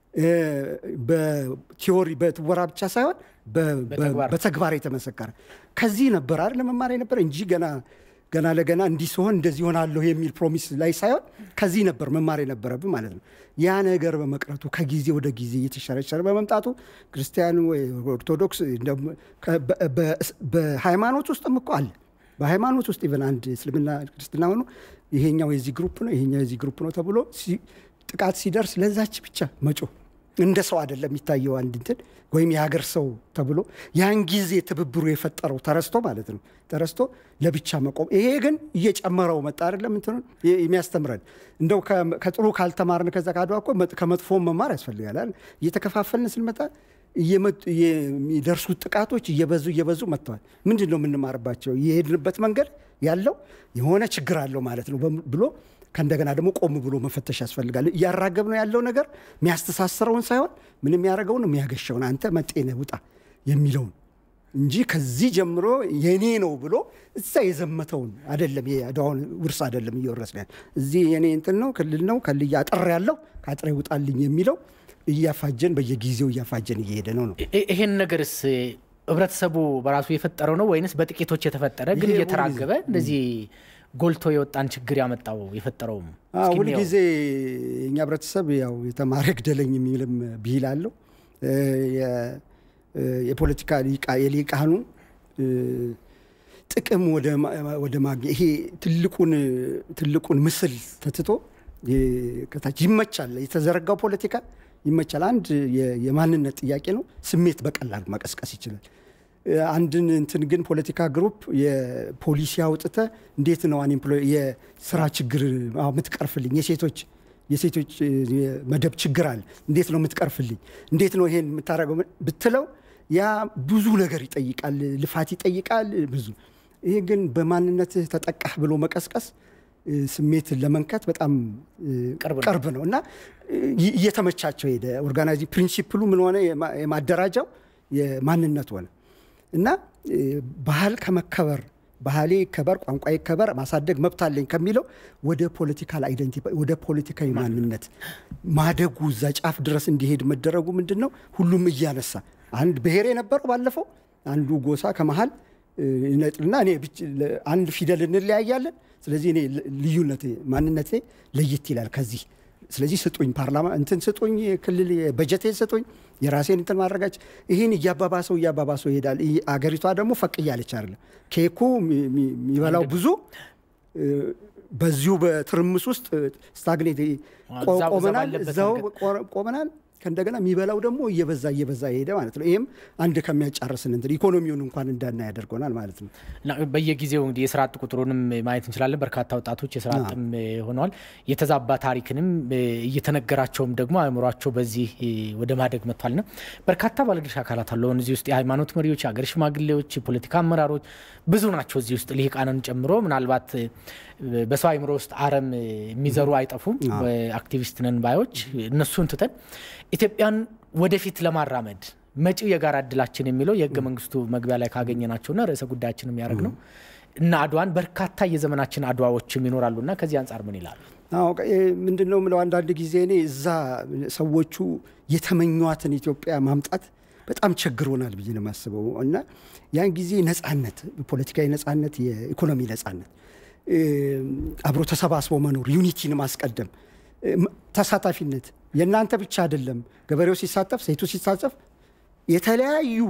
በቲዎሪ በትወራ ብቻ ሳይሆን በተግባር የተመሰከረ ከዚህ ነበር አይደል መማር የነበረ እንጂ ገና ገና ለገና እንዲህ ሲሆን እንደዚህ ሆናለሁ የሚል ፕሮሚስ ላይ ሳይሆን ከዚህ ነበር መማር የነበረብን ማለት ነው። ያ ነገር በመቅረቱ ከጊዜ ወደ ጊዜ እየተሸረሸረ በመምጣቱ ክርስቲያኑ ወይ ኦርቶዶክስ በሃይማኖት ውስጥም እኮ አለ። በሃይማኖት ውስጥ ኢቨን አንድ እስልምና ክርስትና ሆኖ ይሄኛው የዚህ ግሩፕ ነው ይሄኛው የዚህ ግሩፕ ነው ተብሎ ጥቃት ሲደርስ ለዛች ብቻ መጮህ እንደ ሰው አይደለም የሚታየው አንድ እንትን ወይም የሀገር ሰው ተብሎ ያን ጊዜ ትብብሩ የፈጠረው ተረስቶ ማለት ነው ተረስቶ ለብቻ መቆም። ይሄ ግን እየጨመረው መጣ አይደለም እንትኑን የሚያስተምረን እንደው ከጥሩ ካልተማርን ከዛ ካድዋ እኮ ከመጥፎም መማር ያስፈልጋል። እየተከፋፈልን ስንመጣ የሚደርሱት ጥቃቶች እየበዙ እየበዙ መጥተዋል። ምንድን ነው የምንማርባቸው? የሄድንበት መንገድ ያለው የሆነ ችግር አለው ማለት ነው ብሎ ከእንደገና ደግሞ ቆም ብሎ መፈተሽ ያስፈልጋል። እያራገብ ነው ያለው ነገር የሚያስተሳስረውን ሳይሆን ምን የሚያደርገውን የሚያገሸውን አንተ መጤነ ውጣ የሚለውን እንጂ ከዚህ ጀምሮ የኔ ነው ብሎ እዛ የዘመተውን አደለም የአድዋውን ውርስ አደለም እየወረስን ያለ እዚህ የኔ እንትን ነው ክልል ነው ከልያ አጥር ያለው ከአጥሬ ውጣልኝ የሚለው እያፋጀን በየጊዜው እያፋጀን እየሄደ ነው ነው ይሄን ነገርስ ህብረተሰቡ በራሱ የፈጠረው ነው ወይንስ በጥቂቶች የተፈጠረ ግን እየተራገበ እንደዚህ ጎልቶ የወጣን ችግር ያመጣው የፈጠረውም ሁልጊዜ የእኛ ህብረተሰብ ያው የተማረ ግደለኝ የሚልም ብሂል አለው። የፖለቲካ የሊቃኑ ጥቅም ወደ ማግኘት ይሄ ትልቁን ምስል ተትቶ ከታች ይመቻል። የተዘረጋው ፖለቲካ ይመቻል። አንድ የማንነት ጥያቄ ነው። ስሜት በቀላሉ መቀስቀስ ይችላል። አንድን እንትን ግን ፖለቲካ ግሩፕ የፖሊሲ አውጥተ እንዴት ነው የስራ ችግር የምትቀርፍልኝ የሴቶች የሴቶች መደብ ችግር አለ እንዴት ነው የምትቀርፍልኝ እንዴት ነው ይሄን የምታደርገው ብትለው ያ ብዙ ነገር ይጠይቃል ልፋት ይጠይቃል ብዙ ይሄ ግን በማንነትህ ተጠቃህ ብሎ መቀስቀስ ስሜት ለመንከት በጣም ቅርብ ነው እና እየተመቻቸው ሄደ ኦርጋናይዚንግ ፕሪንሲፕሉ ምን ሆነ የማደራጃው የማንነት ሆነ እና ባህል ከመከበር ባህሌ ይከበር፣ ቋንቋ ይከበር፣ ማሳደግ መብት አለኝ ከሚለው ወደ ፖለቲካል አይደንቲ ወደ ፖለቲካዊ ማንነት ማደጉ እዛ ጫፍ ድረስ እንዲሄድ መደረጉ ምንድን ነው? ሁሉም እያነሳ አንድ ብሔር የነበረው ባለፈው አንዱ ጎሳ ከመሀል ይነጥልና እኔ አንድ ፊደል እንለያያለን። ስለዚህ እኔ ልዩነቴ ማንነቴ ለየት ይላል ከዚህ ስለዚህ ስጡኝ፣ ፓርላማ እንትን ስጡኝ፣ ክልል በጀቴን ስጡኝ፣ የራሴን እንትን ማድረጋች ይህን እያባባሰው እያባባሰው ይሄዳል። አገሪቷ ደግሞ ፈቅ እያለች አይደለም። ኬኩ የሚበላው ብዙ በዚሁ በትርምስ ውስጥ ስታግኔት ቆመናል፣ እዛው ቆመናል። ከእንደገና የሚበላው ደግሞ እየበዛ እየበዛ የሄደ ማለት ነው። ይህም አንድ ከሚያጫርስን እንትን ኢኮኖሚውን እንኳን እንዳና ያደርገናል ማለት ነው። በየጊዜው እንግዲህ የስራ አጥ ቁጥሩንም ማየት እንችላለን። በርካታ ወጣቶች የስራ አጥም ሆነዋል። የተዛባ ታሪክንም እየተነገራቸውም ደግሞ አእምሯቸው በዚህ ወደ ማደግ መጥቷልና በርካታ ባለድርሻ አካላት አሉ። አሁን እዚህ ውስጥ የሃይማኖት መሪዎች፣ የሀገር ሽማግሌዎች፣ የፖለቲካ አመራሮች ብዙ ናቸው። እዚህ ውስጥ ልሂቃንን ጨምሮ ምናልባት በሰው አእምሮ ውስጥ አረም የሚዘሩ አይጠፉም። አክቲቪስት ነን ባዮች እነሱን ትተን ኢትዮጵያን ወደፊት ለማራመድ መጪው የጋራ እድላችን የሚለው የህገ መንግስቱ መግቢያ ላይ ካገኘናቸውና ርዕሰ ጉዳያችን የሚያደርግ ነው እና አድዋን በርካታ የዘመናችን አድዋዎችም ይኖራሉና ከዚህ አንጻር ምን ይላሉ? ምንድን ነው የምለው አንዳንድ ጊዜ እኔ እዛ ሰዎቹ የተመኟትን ኢትዮጵያ ማምጣት በጣም ቸግሮናል ብዬ ነው የማስበው እና ያን ጊዜ ነጻነት፣ ፖለቲካዊ ነጻነት፣ የኢኮኖሚ ነጻነት፣ አብሮ ተሰባስቦ መኖር፣ ዩኒቲን ማስቀደም፣ ተሳታፊነት የእናንተ ብቻ አይደለም። ገበሬው ሲሳተፍ፣ ሴቱ ሲሳተፍ የተለያዩ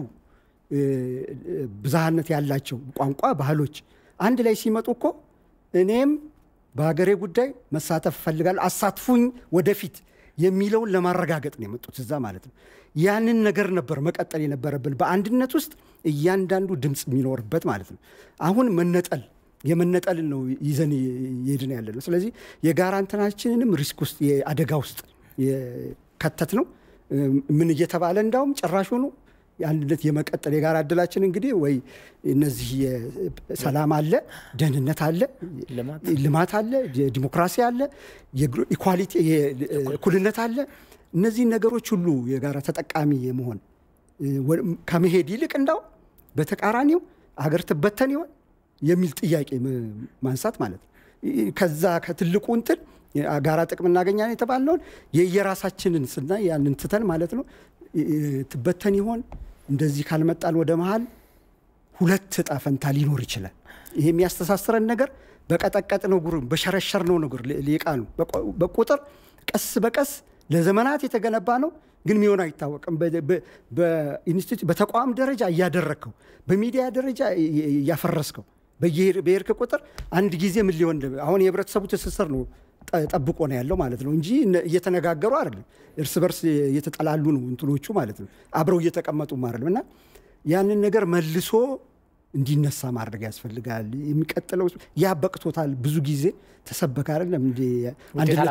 ብዝሃነት ያላቸው ቋንቋ፣ ባህሎች አንድ ላይ ሲመጡ እኮ እኔም በሀገሬ ጉዳይ መሳተፍ እፈልጋለሁ፣ አሳትፉኝ ወደፊት የሚለውን ለማረጋገጥ ነው የመጡት እዛ ማለት ነው። ያንን ነገር ነበር መቀጠል የነበረብን በአንድነት ውስጥ እያንዳንዱ ድምፅ የሚኖርበት ማለት ነው። አሁን መነጠል የመነጠልን ነው ይዘን እየሄድን ያለ ነው። ስለዚህ የጋራ እንትናችንንም ሪስክ ውስጥ የአደጋ ውስጥ ከተት ነው። ምን እየተባለ እንዳውም ጭራሹኑ የአንድነት የመቀጠል የጋራ እድላችን እንግዲህ ወይ እነዚህ ሰላም አለ፣ ደህንነት አለ፣ ልማት አለ፣ ዲሞክራሲ አለ፣ ኢኳሊቲ እኩልነት አለ። እነዚህን ነገሮች ሁሉ የጋራ ተጠቃሚ የመሆን ከመሄድ ይልቅ እንዳው በተቃራኒው አገር ትበተን ይሆን የሚል ጥያቄ ማንሳት ማለት ነው። ከዛ ከትልቁ እንትን ጋራ ጥቅም እናገኛለን የተባለውን የየራሳችንን ስናይ ያንን ትተን ማለት ነው ትበተን ይሆን እንደዚህ ካልመጣን ወደ መሀል ሁለት እጣ ፈንታ ሊኖር ይችላል። ይሄ የሚያስተሳስረን ነገር በቀጠቀጥ ነው ጉር በሸረሸር ነው ነገር ሊቃኑ በቁጥር ቀስ በቀስ ለዘመናት የተገነባ ነው፣ ግን ሚሆን አይታወቅም። በኢንስቲትዩት በተቋም ደረጃ እያደረግከው፣ በሚዲያ ደረጃ እያፈረስከው በየሄድክ ቁጥር አንድ ጊዜ ምን ሊሆን አሁን የህብረተሰቡ ትስስር ነው ጠብቆ ነው ያለው ማለት ነው እንጂ እየተነጋገሩ አይደለም። እርስ በርስ እየተጠላሉ ነው እንትኖቹ ማለት ነው። አብረው እየተቀመጡም አይደለም እና ያንን ነገር መልሶ እንዲነሳ ማድረግ ያስፈልጋል። የሚቀጥለው ያ በቅቶታል። ብዙ ጊዜ ተሰበከ አይደለም እንደ አንድነቱ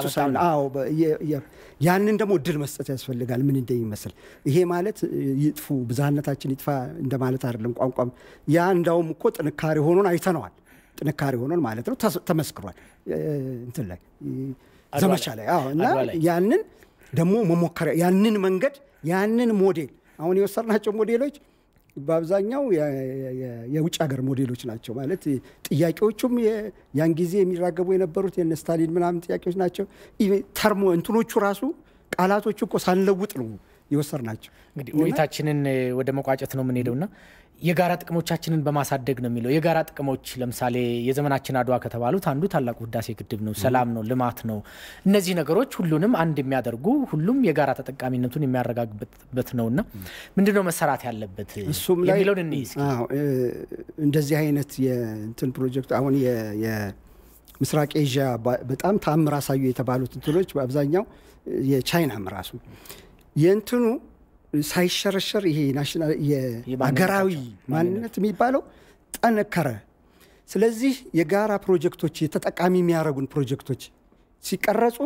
ያንን ደግሞ እድል መስጠት ያስፈልጋል። ምን እንደሚመስል ይሄ ማለት ይጥፉ ብዝሃነታችን ይጥፋ እንደማለት አይደለም። ቋንቋም ያ እንዳውም እኮ ጥንካሬ ሆኖን አይተነዋል። ጥንካሬ ሆኖን ማለት ነው ተመስክሯል። እንትን ላይ ዘመቻ ላይ እና ያንን ደግሞ መሞከሪያ ያንን መንገድ ያንን ሞዴል አሁን የወሰድናቸው ሞዴሎች በአብዛኛው የውጭ ሀገር ሞዴሎች ናቸው። ማለት ጥያቄዎቹም ያን ጊዜ የሚራገቡ የነበሩት የነ ስታሊን ምናምን ጥያቄዎች ናቸው። ተርሞ እንትኖቹ ራሱ ቃላቶቹ እኮ ሳንለውጥ ነው የወሰድናቸው። እንግዲህ ውይይታችንን ወደ መቋጨት ነው የምንሄደውና የጋራ ጥቅሞቻችንን በማሳደግ ነው የሚለው። የጋራ ጥቅሞች ለምሳሌ የዘመናችን አድዋ ከተባሉት አንዱ ታላቁ ህዳሴ ግድብ ነው፣ ሰላም ነው፣ ልማት ነው። እነዚህ ነገሮች ሁሉንም አንድ የሚያደርጉ ሁሉም የጋራ ተጠቃሚነቱን የሚያረጋግጥበት ነውና ምንድነው መሰራት ያለበት እሱም ላይ የሚለውን እንይ እስኪ። እንደዚህ አይነት የእንትን ፕሮጀክት አሁን የምስራቅ ኤዥያ በጣም ተአምር አሳዩ የተባሉት እንትኖች በአብዛኛው የቻይናም ራሱ የእንትኑ ሳይሸረሸር ይሄ ናሽናል የሀገራዊ ማንነት የሚባለው ጠነከረ። ስለዚህ የጋራ ፕሮጀክቶች የተጠቃሚ የሚያደርጉን ፕሮጀክቶች ሲቀረጹ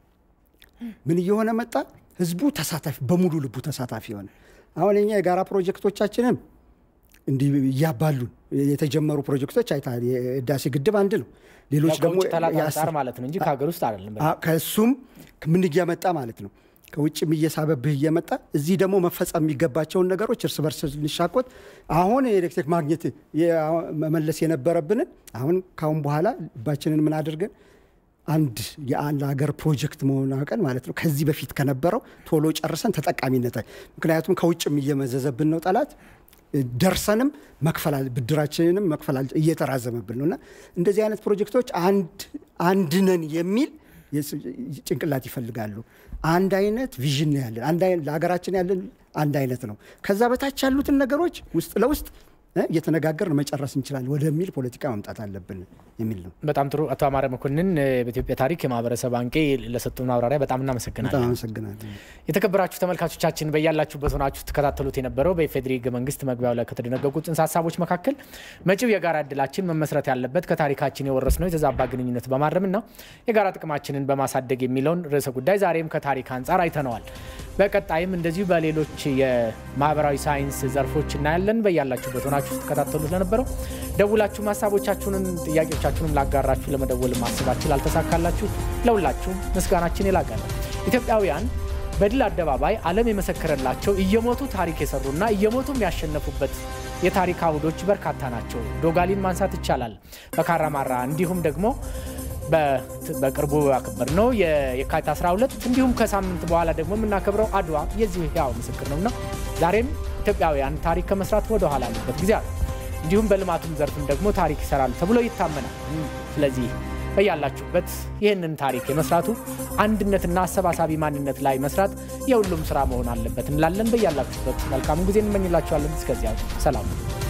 ምን እየሆነ መጣ? ህዝቡ ተሳታፊ በሙሉ ልቡ ተሳታፊ ሆነ። አሁን እኛ የጋራ ፕሮጀክቶቻችንም እንዲህ እያባሉን የተጀመሩ ፕሮጀክቶች አይተሃል። የህዳሴ ግድብ አንድ ነው። ሌሎች ደግሞ ማለት ነው እንጂ ከሀገር ውስጥ አይደለም። ከእሱም ምን እያመጣ ማለት ነው ከውጭም እየሳበብህ እየመጣ እዚህ ደግሞ መፈጸም የሚገባቸውን ነገሮች እርስ በርስ ልንሻኮት አሁን የኤሌክትሪክ ማግኘት መመለስ የነበረብንን አሁን ካሁን በኋላ ልባችንን ምን አድርገን አንድ የአንድ ሀገር ፕሮጀክት መሆን አውቀን ማለት ነው ከዚህ በፊት ከነበረው ቶሎ ጨርሰን ተጠቃሚነት ምክንያቱም ከውጭም እየመዘዘብን ነው ጠላት ደርሰንም መክፈል ብድራችንንም መክፈል እየተራዘመብን ነው እና እንደዚህ አይነት ፕሮጀክቶች አንድ ነን የሚል ጭንቅላት ይፈልጋሉ። አንድ አይነት ቪዥን ነው ያለን፣ ለሀገራችን ያለን አንድ አይነት ነው። ከዛ በታች ያሉትን ነገሮች ውስጥ ለውስጥ እየተነጋገርን መጨረስ እንችላለን ወደሚል ፖለቲካ መምጣት አለብን የሚል ነው። በጣም ጥሩ። አቶ አማረ መኮንን በኢትዮጵያ ታሪክ የማህበረሰብ አንቄ ለሰጡን ማብራሪያ በጣም እናመሰግናለን። በጣም አመሰግናለን። የተከበራችሁ ተመልካቾቻችን በያላችሁበት ሆናችሁ ትከታተሉት የነበረው በኢፌዴሪ ሕገ መንግስት መግቢያው ላይ ከተደነገጉ ጽንሰ ሀሳቦች መካከል መጪው የጋራ እድላችን መመስረት ያለበት ከታሪካችን የወረስነው የተዛባ ግንኙነት በማረምና የጋራ ጥቅማችንን በማሳደግ የሚለውን ርዕሰ ጉዳይ ዛሬም ከታሪክ አንጻር አይተነዋል። በቀጣይም እንደዚሁ በሌሎች የማህበራዊ ሳይንስ ዘርፎች እናያለን። በያላችሁበት ሆናችሁ ስትከታተሉት ለነበረው ደውላችሁም ሀሳቦቻችሁንም ጥያቄዎቻችሁንም ላጋራችሁ ለመደወል ማስባችሁ ላልተሳካላችሁ ለሁላችሁም ምስጋናችን የላቀ ነው። ኢትዮጵያውያን በድል አደባባይ ዓለም የመሰከረላቸው እየሞቱ ታሪክ የሰሩና እየሞቱም ያሸነፉበት የታሪክ አውዶች በርካታ ናቸው። ዶጋሊን ማንሳት ይቻላል። በካራማራ እንዲሁም ደግሞ በቅርቡ ያከበር ነው የካቲት 12 እንዲሁም ከሳምንት በኋላ ደግሞ የምናከብረው አድዋ የዚህ ያው ምስክር ነውና ዛሬም ኢትዮጵያውያን ታሪክ ከመስራት ወደ ኋላ ያሉበት ጊዜ አለ። እንዲሁም በልማቱም ዘርፍም ደግሞ ታሪክ ይሰራሉ ተብሎ ይታመናል። ስለዚህ በያላችሁበት ይህንን ታሪክ የመስራቱ አንድነትና አሰባሳቢ ማንነት ላይ መስራት የሁሉም ስራ መሆን አለበት እንላለን። በያላችሁበት መልካሙ ጊዜ እንመኝላችኋለን። እስከዚያው ሰላም